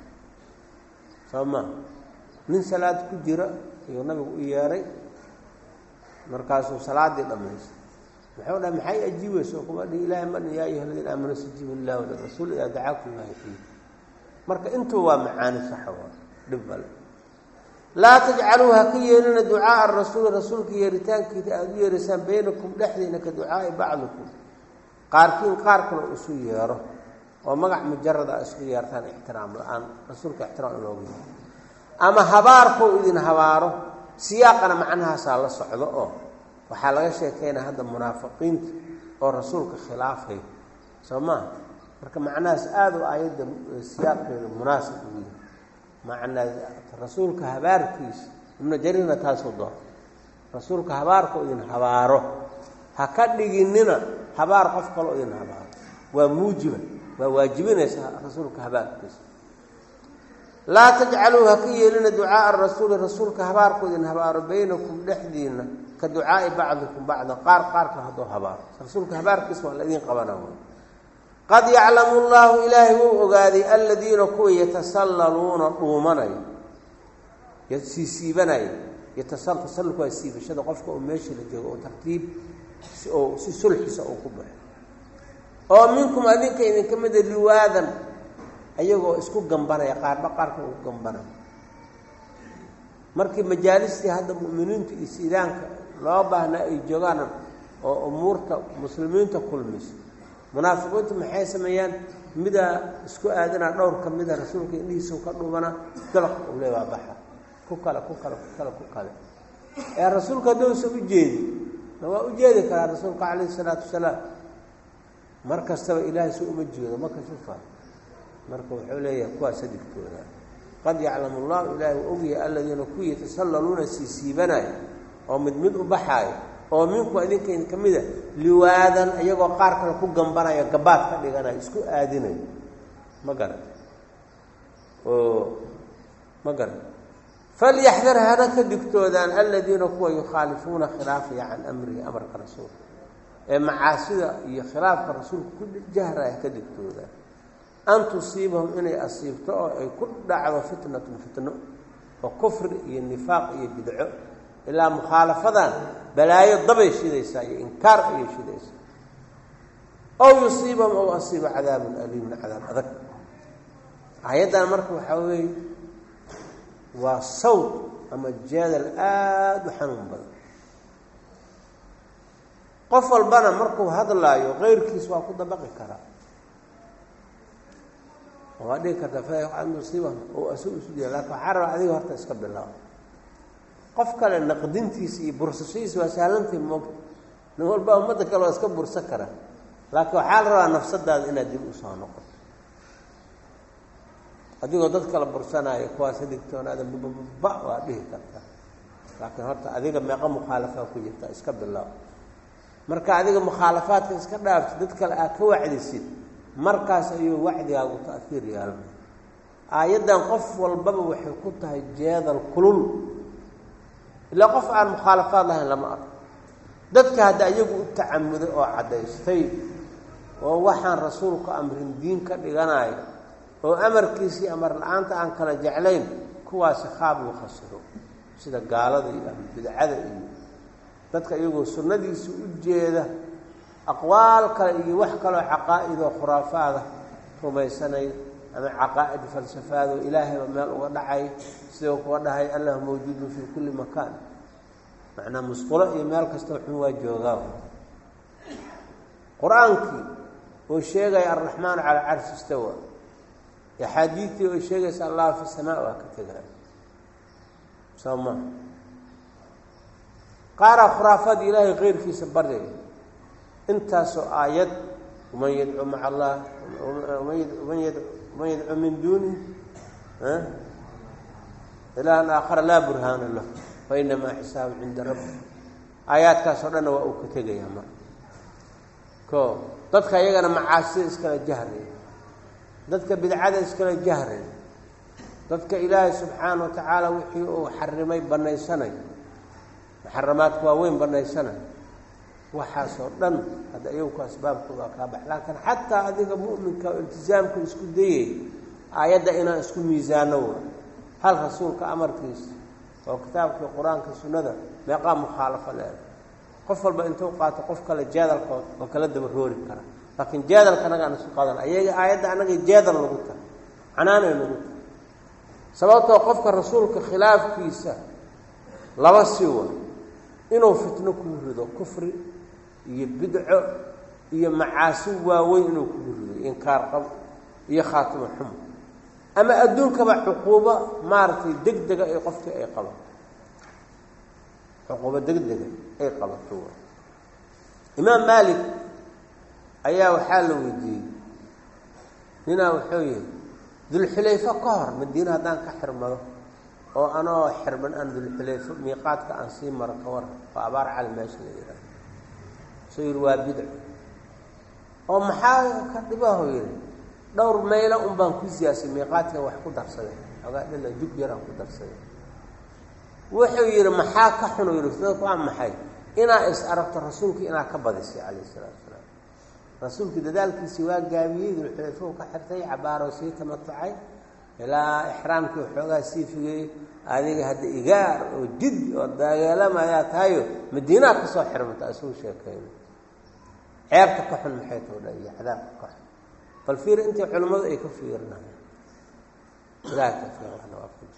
soo maa nin salaad ku jira ayuu nabigu u yeeray markaasuu salaadii dhammaystay muxuu dhaha maxay ajiibaysa oo kuma dhihi ilahay man yaa ayuha aladiina aamanuu istajiibu lilah walirasuul idaa dacaakum laa yuxyiikum marka intuba waa macaani saxa waa dhib bale laa tajcaluu ha ka yeelina ducaaa rasuuli rasuulka yeeritaankiisa aada u yeeraysaan baynakum dhexdiina ka ducaai bacdikum qaarkiin qaar kale isu yeero oo magac mujarada a isku yeertaan ixtiraam la-aan rasuulka ixtiraam in loogu yeero ama habaarkou idin habaaro siyaaqana macnahaasaa la socdo oo waxaa laga sheekeynaya hadda munaafiqiinta oo rasuulka khilaafay soo maha marka macnahaas aada u aayadda siyaaqeeda munaasib ugu yahay macnaa rasuulka habaarkiisa ibnu jariirna taasuu doon rasuulka habaarkao idin habaaro ha ka dhiginina habaar qof kaloo idin habaaro waa muujiba waa waajibinaysa rasuulka habaarkiisa laa tajcaluu ha ka yeelina ducaaa rasuuli rasuulka habaarkoo idin habaaro baynakum dhexdiina ka ducaai bacdikum bacda qaar qaarka hadduu habaaro rasuulka habaarkiisa waa la idiin qabana qad yaclamu llaahu ilaahay wuu ogaaday aladiina kuwa yatasallaluuna dhuumanaya siisiibanaya tasalulku waa siibashada qofka oo meesha la joogo oo tartiib oo si sulxisa uu ku baxo oo minkum adinka idinka mida liwaadan ayagoo isku gambanaya qaarba qaarka ugu gambanaya markii majaalistii hadda mu'miniinta iyo siidaanka loo baahnaa ay joogaan oo umuurta muslimiinta kulmayso munaafiqiintu maxay sameeyaan midaa isku aadinaa dhowr ka mida rasuulka indhihiisau ka dhumana dalaq uu le waa baxa ku kale ku kale ku kale ku kale ee rasuulka haddousa u jeedi ma waa u jeedi karaa rasuulka calayhi isalaatu wasalaam mar kastaba ilaahay si uma jeedo ma kashufa marka wuxuu leeyahay kuwaasa digtooda qad yaclamu llahu ilaahi u ogyahay aladiina kuwii yatasallaluuna siisiibanaya oo mid mid u baxaayo oo minku idinka idinka mida liwaadan iyagoo qaar kale ku gambanaya gabaad ka dhiganayo isku aadinayo ma garan oo ma garan falyaxdar hana ka digtoodaan aladiina kuwa yukhaalifuuna khilaafaya can amrihi amarka rasuulka ee macaasida iyo khilaafka rasuulka ku jahraya ka digtoodaan an tusiibahum inay asiibto oo ay ku dhacdo fitnatun fitno oo kufri iyo nifaaq iyo bidco ilaa mukhaalafadan balaayo dabay shidaysaa iyo inkaar ayay shidaysaa ow yusiibahum ow asiiba cadaabun aliimun cadaab adag ayaddan marka waxaa weeye waa sawd ama jeedal aada u xanuun badan qof walbana markuu hadlaayo keyrkiis waa ku dabaqi karaa waa dhihi kartaa fa musiiba oo asu isu diya lakin waxaa rabaa adiga horta iska bilaabo qof kale naqdintiisa iyo bursashadiisa waa sahlantii moogta nin walba ummadda kale waa iska bursa kara laakiin waxaa la rabaa nafsadaada inaad dib usoo noqoto adigoo dad kala bursanaayo kuwaasa digtoonaada bababa waa dhihi kartaa laakiin horta adiga meeqa mukhaalafaa ku jirta iska bilaab marka adiga mukhaalafaadka iska dhaafti dad kale aad ka wacdisid markaas ayuu wacdigaagu ta'hiir yeelanay aayaddan qof walbaba waxay ku tahay jeedal kulul ilaa qof aan mukhaalafaad lahayn lama arko dadka hadda iyagu u tacamuday oo caddaystay oo waxaan rasuulku amrin diin ka dhiganayo oo amarkiisii amar la-aanta aan kala jeclayn kuwaasi khaab uu khasiro sida gaalada iyo bidcada iyo dadka iyagoo sunnadiisa u jeeda aqwaal kale iyo wax kaloo caqaa'idoo khuraafaada rumaysanay ama caqaa'id falsafaadoo ilaahayba meel uga dhacay sidoo kuwa dhahay allah mawjuudun fii kulli makaan macnaa musqulo iyo meel kastoo xun waa joogaa qur-aankii oo sheegaya alraxmaanu calaa carshi istawa axaadiidtii oo sheegaysa allah fi samaa waa ka tegaya soo maa qaaraa khuraafaad ilaahay keyrkiisa baryaya intaasoo aayad man yadcu maca allah man yadcu min duunih ilaahan aakhara laa burhaana lah fa inamaa xisaabu cinda rabbi aayaadkaasoo dhanna waa uu ka tegaya marka ko dadka iyagana macaasida iskala jahraya dadka bidcada iskala jahraya dadka ilaahay subxaana wa tacaala wixii uu xarimay banaysanayo muxaramaadku waa weyn banaysanayo waxaasoo dhan hadda iyagu asbaabkooda kaa bax laakiin xataa adiga mu'minka oo iltisaamka isku dayay aayadda inaan isku miisaano wa hal rasuulka amarkiisa oo kitaabkii qur-aanka sunnada meeqaa mukhaalafo leeda qof walba intuu qaato qof kale jeedalkood oo kala daba roori kara laakiin jeedalka anagaan isu qadan ayaga aayadda anagay jeedal nagu tahay canaanay nagu tahay sababtoo qofka rasuulka khilaafkiisa laba si wa inuu fitno kuu rido kufri iyo bidco iyo macaasi waaweyn inuu kugu rido inkaar qab iyo khaatimo xumo ama adduunkaba cuquubo maaragtay deg dega ay qofkii ay qabato cuquubo deg dega ay qabato imaam maalik ayaa waxaa la weydiiyey ninaa wuxuu yihi dulxulayfo ka hor madiine haddaan ka xirmado oo anoo xirman aan dulxulayfo miiqaadka aan sii maro ka war oo abaar cali meesha la yidhaaha suu yihi waa bidco oo maxaa ka dhibaho yihi dhowr maylo un baan ku siyaasay miiqaadka wax ku darsaday ogaa dhila jug yaraan ku darsaday wuxuu yidhi maxaa ka xun u yidhi dadku waa maxay inaa is aragto rasuulkii inaa ka badisay calayh isalaatu salaam rasuulkii dadaalkiisii waa gaabiyey dulxulayfou ka xirtay cabaaroo sii tamatucay ilaa ixraamkii waxoogaa sii figay adiga hadda igaar oo jid oo daageelamayaa tahayo madiinaa ka soo xirmata isuu sheekeyna ceebta ka xun maxay too dha iyo cadaabka ka xun bal fiir intii culimmadu ay ka fiirinayan ilahay tawfiiqana waa ku jir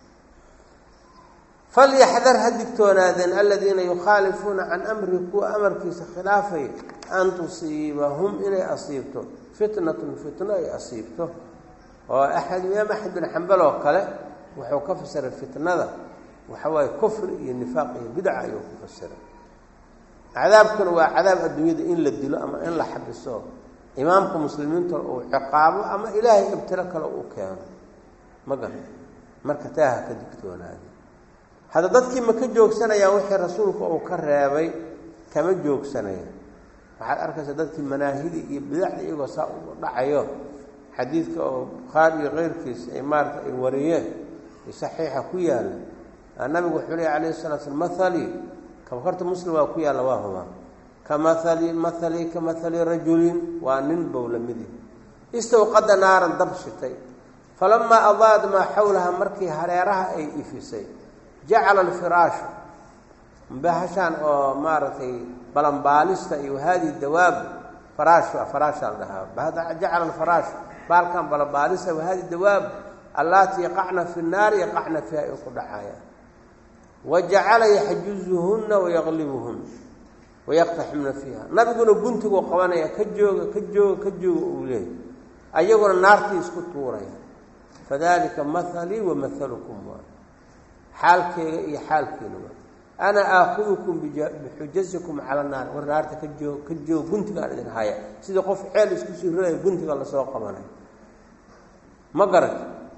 falyaxdar ha digtoonaadeen aladiina yukhaalifuuna can amri kuwa amarkiisa khilaafay an tusiibahum inay asiibto fitnatun fitno ay asiibto oo axmed imaam axmed bin xambal oo kale wuxuu ka fasiray fitnada waxa waaye kufri iyo nifaaq iyo bidca ayuu ku fasiray cadaabkuna waa cadaab adduunyada in la dilo ama in la xabiso imaamka muslimiinta uu ciqaabo ama ilaahay ibtilo kale uu keeno ma garan marka taaha ka digtoonaada hadda dadkii ma ka joogsanayaan wixii rasuulka uu ka reebay kama joogsanaya waxaad arkaysaa dadkii manaahidii iyo bidacda iyagoo saa u dhacayo xadiidka oo bukhaari iyo keyrkiisa ay maarata ay wariyeen saxiixa ku yaalla nabigu wuxuu leey alayh salaa slam mahalii kabakarta muslim waa ku yaalla waa hubaa ka maali mahalii ka mahali rajulin waa nin bow lamidi istawqada naaran dab shitay falamaa adaad maa xawlaha markii hareeraha ay ifisay jacala alfiraashu bahashaan oo maaragtay balanbaalista iyo haadihi dawaab faraash faraashaa la dhahaa jacala alfaraashu baalkan balanbaalista wahadi dawaab allaati yaqacna fi nnaari yaqacna fiiha ay ku dhacayaan wa jacala yaxjuzuhunna wayaqlibuhun wayaqtaximna fiiha nabiguna guntiguu qabanaya ka jooga ka jooga ka jooga uu leeyay ayaguna naartii isku tuuraya fadalika mahalii wa mahalukum waay xaalkeega iyo xaalkeena waay ana aakhudukum bixujasikum cala naar war naarta ka joog ka joog guntigaan idin haya sidii qof ceel isku sii rogaya guntiga lasoo qabanay ma garat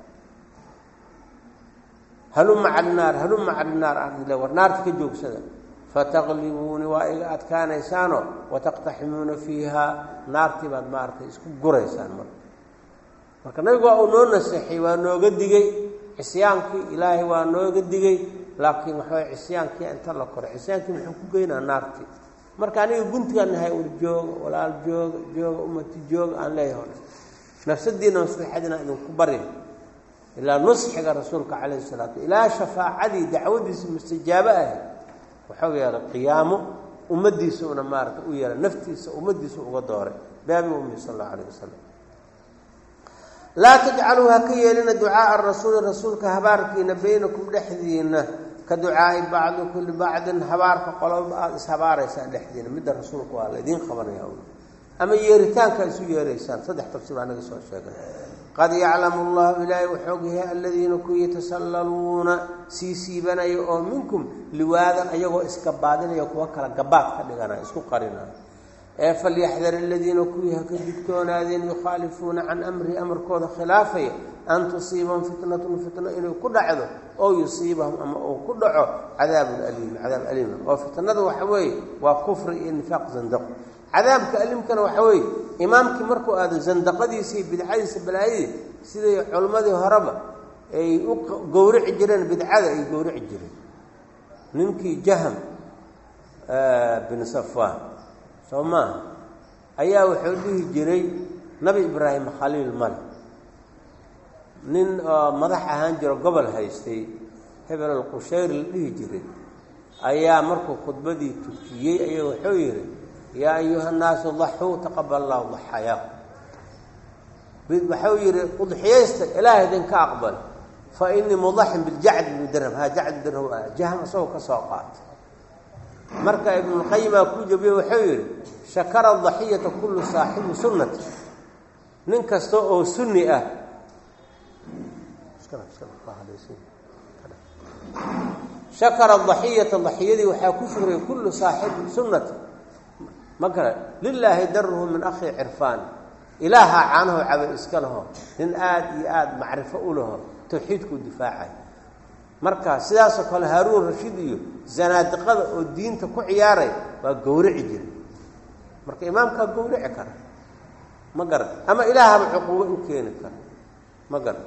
haluma cala naar haluma cala naar aan le war naarta ka joogsada fataqlibuuni waa iga adkaanaysaano wataqtaximuuna fiiha naartii baad maaragtay isku guraysaan marka marka nabigu waa uu noo naseexay waa nooga digay cisyaankii ilaahay waa nooga digay laakiin waxaway cisyaankii inta la koray cisyaankii muxuu ku geynaa naartii marka aniga guntigaan nahay ur jooga walaal jooga jooga ummati jooga aan leeyahay hore nafsadiina maslaxadiina idinku barin ilaa nusxiga rasuulka calayhi salaatu ilaa shafaacadii dacwadiisa mustajaabo ahayd waxau yeelay qiyaamo ummadiisa una maarata u yeelay naftiisa ummadiisa uga dooray baabi ummi sal allau alayh wasalam laa tajcaluu ha ka yeelina ducaaa rasuuli rasuulka habaarkiina baynakum dhexdiina ka ducaai bacdikum libacdin habaarka qoloba aada ishabaaraysaan dhexdiina midda rasuulka waa laydiin qabanaya ama yeeritaanka isu yeeraysaan saddex tafsiir anaga soo sheegay qad yaclamu llahu ilaahay wuxuu ogyahay aladiina kuwii yatasallaluuna sii siibanaya oo minkum liwaadan ayagoo iskabaadinaya kuwa kala gabaad ka dhiganaya isku qarinaya ee falyaxdar aladiina kuwii ha ka digtoonaadeen yukhaalifuuna can amrihi amarkooda khilaafaya an tusiibahum fitnatun fitno inay ku dhacdo oo yusiibahum ama uu ku dhaco cadaabun aliim cadaab aliima oo fitnada waxa weeye waa kufri iyo nifaaq zandaqo cadaabka alimkana waxa weeye imaamkii markuu aado zandaqadiisa iyo bidcadiisa balaayadii siday culimmadii horeba ay u gowrici jireen bidcada ay gowrici jireen ninkii jaham bin safaan soo maaha ayaa wuxuu dhihi jiray nabi ibraahim khaliil male nin oo madax ahaan jiro gobol haystay hebel alqushayr la dhihi jiray ayaa markuu khudbadii tukiyey ayaa wuxuu yidhi yaa ayuha nnaasu daxuu taqabal allahu daxayaakum waxau yidhi udxiyaysta ilaah idinka aqbal fa inii mudaxin biljacd bni dirham ha jacd dirham ah jaham isagoo ka soo qaata marka ibnulqayimaa kuu jabiye wuxuu yidhi shakara daxiyata kullu saaxibi sunnati nin kasta oo sunni ah shakara daxiyata daxiyadii waxaa ku shugray kullu saaxibi sunnati ma kale lilaahi daruhu min akhi cirfaan ilaaha caanaho caba iska laho nin aada iyo aada macrifo u laho tawxiidkuu difaacay marka sidaasoo kale haaruun rashiid iyo zanaadiqada oo diinta ku ciyaaray waa gowrici jira marka imaamkaa gowrici kara ma garan ama ilaahaba cuquubo u keeni kara ma garan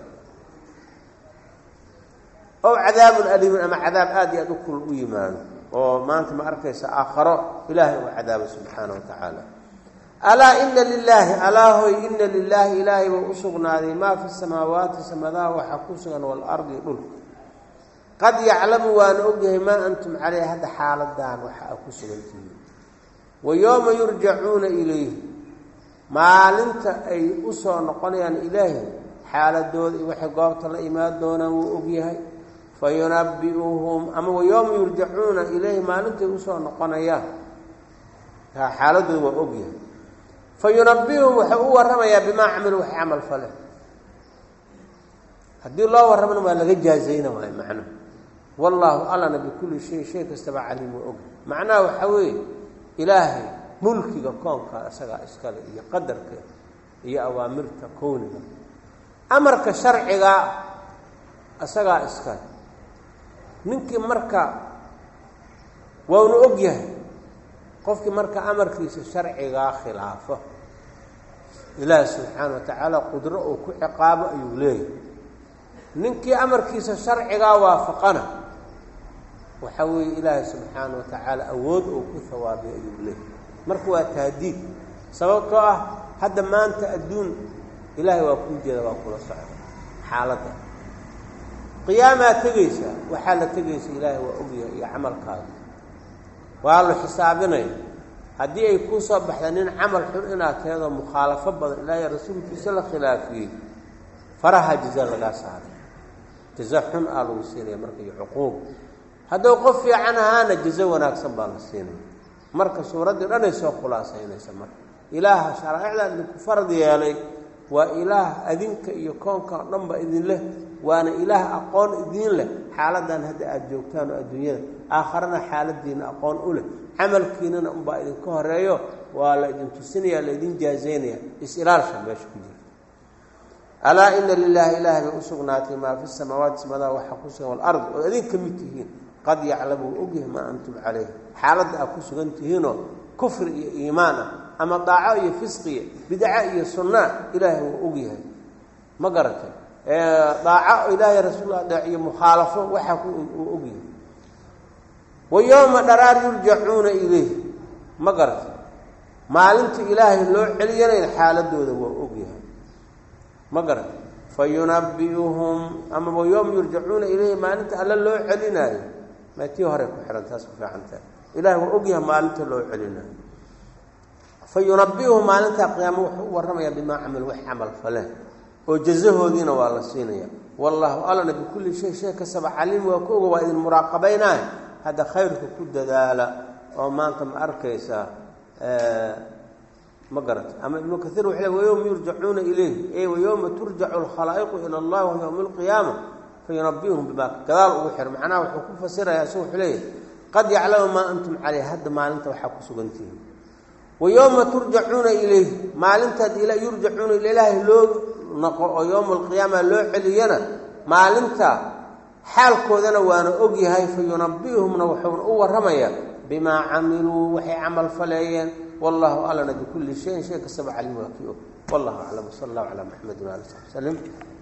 ow cadaabun aliimun ama cadaab aada iyo aada u kul u yimaado oo maanta ma arkaysa aakharo ilaahay uu cadaabo subxaana wa tacaala alaa ina lilaahi alaahoy ina lilaahi ilaahay buu u sugnaaday maa fi samaawaati samadaha waxaa ku sugan waalardi dhulka qad yaclamu waana ogyahay maa antum caleyh hadda xaaladaan waxa a ku sugantihiin wa yooma yurjacuuna ilayhi maalinta ay u soo noqonayaan ilaahi xaaladooda iyo waxay goobta la imaan doonaan wuu ogyahay fa yunabiuhum ama wa yooma yurjacuuna ilayhi maalintay usoo noqonayaan xaaladooda waa ogyahay fa yunabiuhum wuxuu u warramayaa bimaa camiluu waxay camal faleen haddii loo warramana waa laga jaazayna waayo macnuhu wallaahu allana bikulli shay shay kastaba caliim waa og macnaha waxaa weeye ilaahay mulkiga koonka isagaa iskale iyo qadarka iyo awaamirta kowniga amarka sharciga isagaa iskale ninkii marka waanu og yahay qofkii marka amarkiisa sharcigaa khilaafo ilaahi subxaana wa tacaala qudro uu ku ciqaabo ayuu leeyahay ninkii amarkiisa sharcigaa waafaqana waxa weeye ilaahay subxaana wa tacaala awood uu ku hawaabiyo ayuu leeyahay marka waa tahdiid sababtoo ah hadda maanta adduun ilaahay waa kuu jeeda waa kula socda xaaladda qiyaamaa tegaysaa waxaa la tegaysa ilaahay waa ogyahay iyo camalkaaga waa la xisaabinaya haddii ay kuu soo baxda nin camal xun inaad teedoo mukhaalafo badan ilaahay rasuulkiisa la khilaafiyey faraha jaza lagaa saaray jaza xun aa lagu siinaya marka iyo cuquub hadduu qof fiican ahaana jazo wanaagsan baa la siinaya marka suuraddii dhanay soo khulaasaynaysa marka ilaaha sharaa'icdan idinku farad yeelay waa ilaah adinka iyo koonka o dhanba idin leh waana ilaah aqoon idiin leh xaaladan hadda aada joogtaan oo adduunyada aakharana xaaladiina aqoon u leh camalkiinana unbaa idinka horeeyo waa la idin tusinaya laydin jaazaynaya is-ilaalsha meesha ku jirta alaa ina lilaahi ilaahay bay u sugnaatay maa fi samaawaati samadaha waxaa ku sugan walard oo idin ka mid tihiin qad yaclamu u ogyahay maa antum calayh xaaladda aad ku sugan tihiinoo kufri iyo iimaan ah ama daaco iyo fisqiya bidca iyo sunnaa ilaahay wuu ogyahay ma garatay daaco ilaahay rasuullah dheec iyo mukhaalafo waxaa uu ogyahay wa yowma dharaar yurjacuuna ilayh ma garatay maalinta ilaahay loo celiyanayna xaaladooda waa ogyahay ma garatay fa yunabiuhum ama wa yowma yurjacuuna ilayhi maalinta alle loo celinaayo ma tii hore ku xihan taas ku fiicantaha ilahay waa ogyahay maalinta loo celinayo fa yunabiuhum maalintaa qiyaamo wuxuu u warramayaa bimaa camil wax camal faleen oo jazahoodiina waa la siinaya wallaahu alana bikulli shay shay kastaba caliim waa ku oga waa idin muraaqabaynaay hadda khayrka ku dadaala oo maanta ma arkaysaa ma garata ama ibnu kaiir wuxuu le wayowma yurjacuuna ilayhi ey wayowma turjacu alkhalaa'iqu ila allah wa yowma alqiyaama fa yunabiuhum bimaa gadaal ugu xir macnaha wuxuu ku fasirayaa si wuxuu leeyahy qad yaclamu maa antum caleyh hadda maalinta waxaa ku sugantihiin wa yowma turjacuuna ilayhi maalintaad yurjacuuna ila ilaahay loo naqo oo yowma alqiyaama loo celiyana maalinta xaalkoodana waana ogyahay fa yunabiuhumna wuxuuna u warramayaa bimaa camiluu waxay camal faleeyeen wallahu alana bikulli shayin shay kastaba calim waa kii og wallahu aclam sala allahu calaa maxamedin waali saxbi slem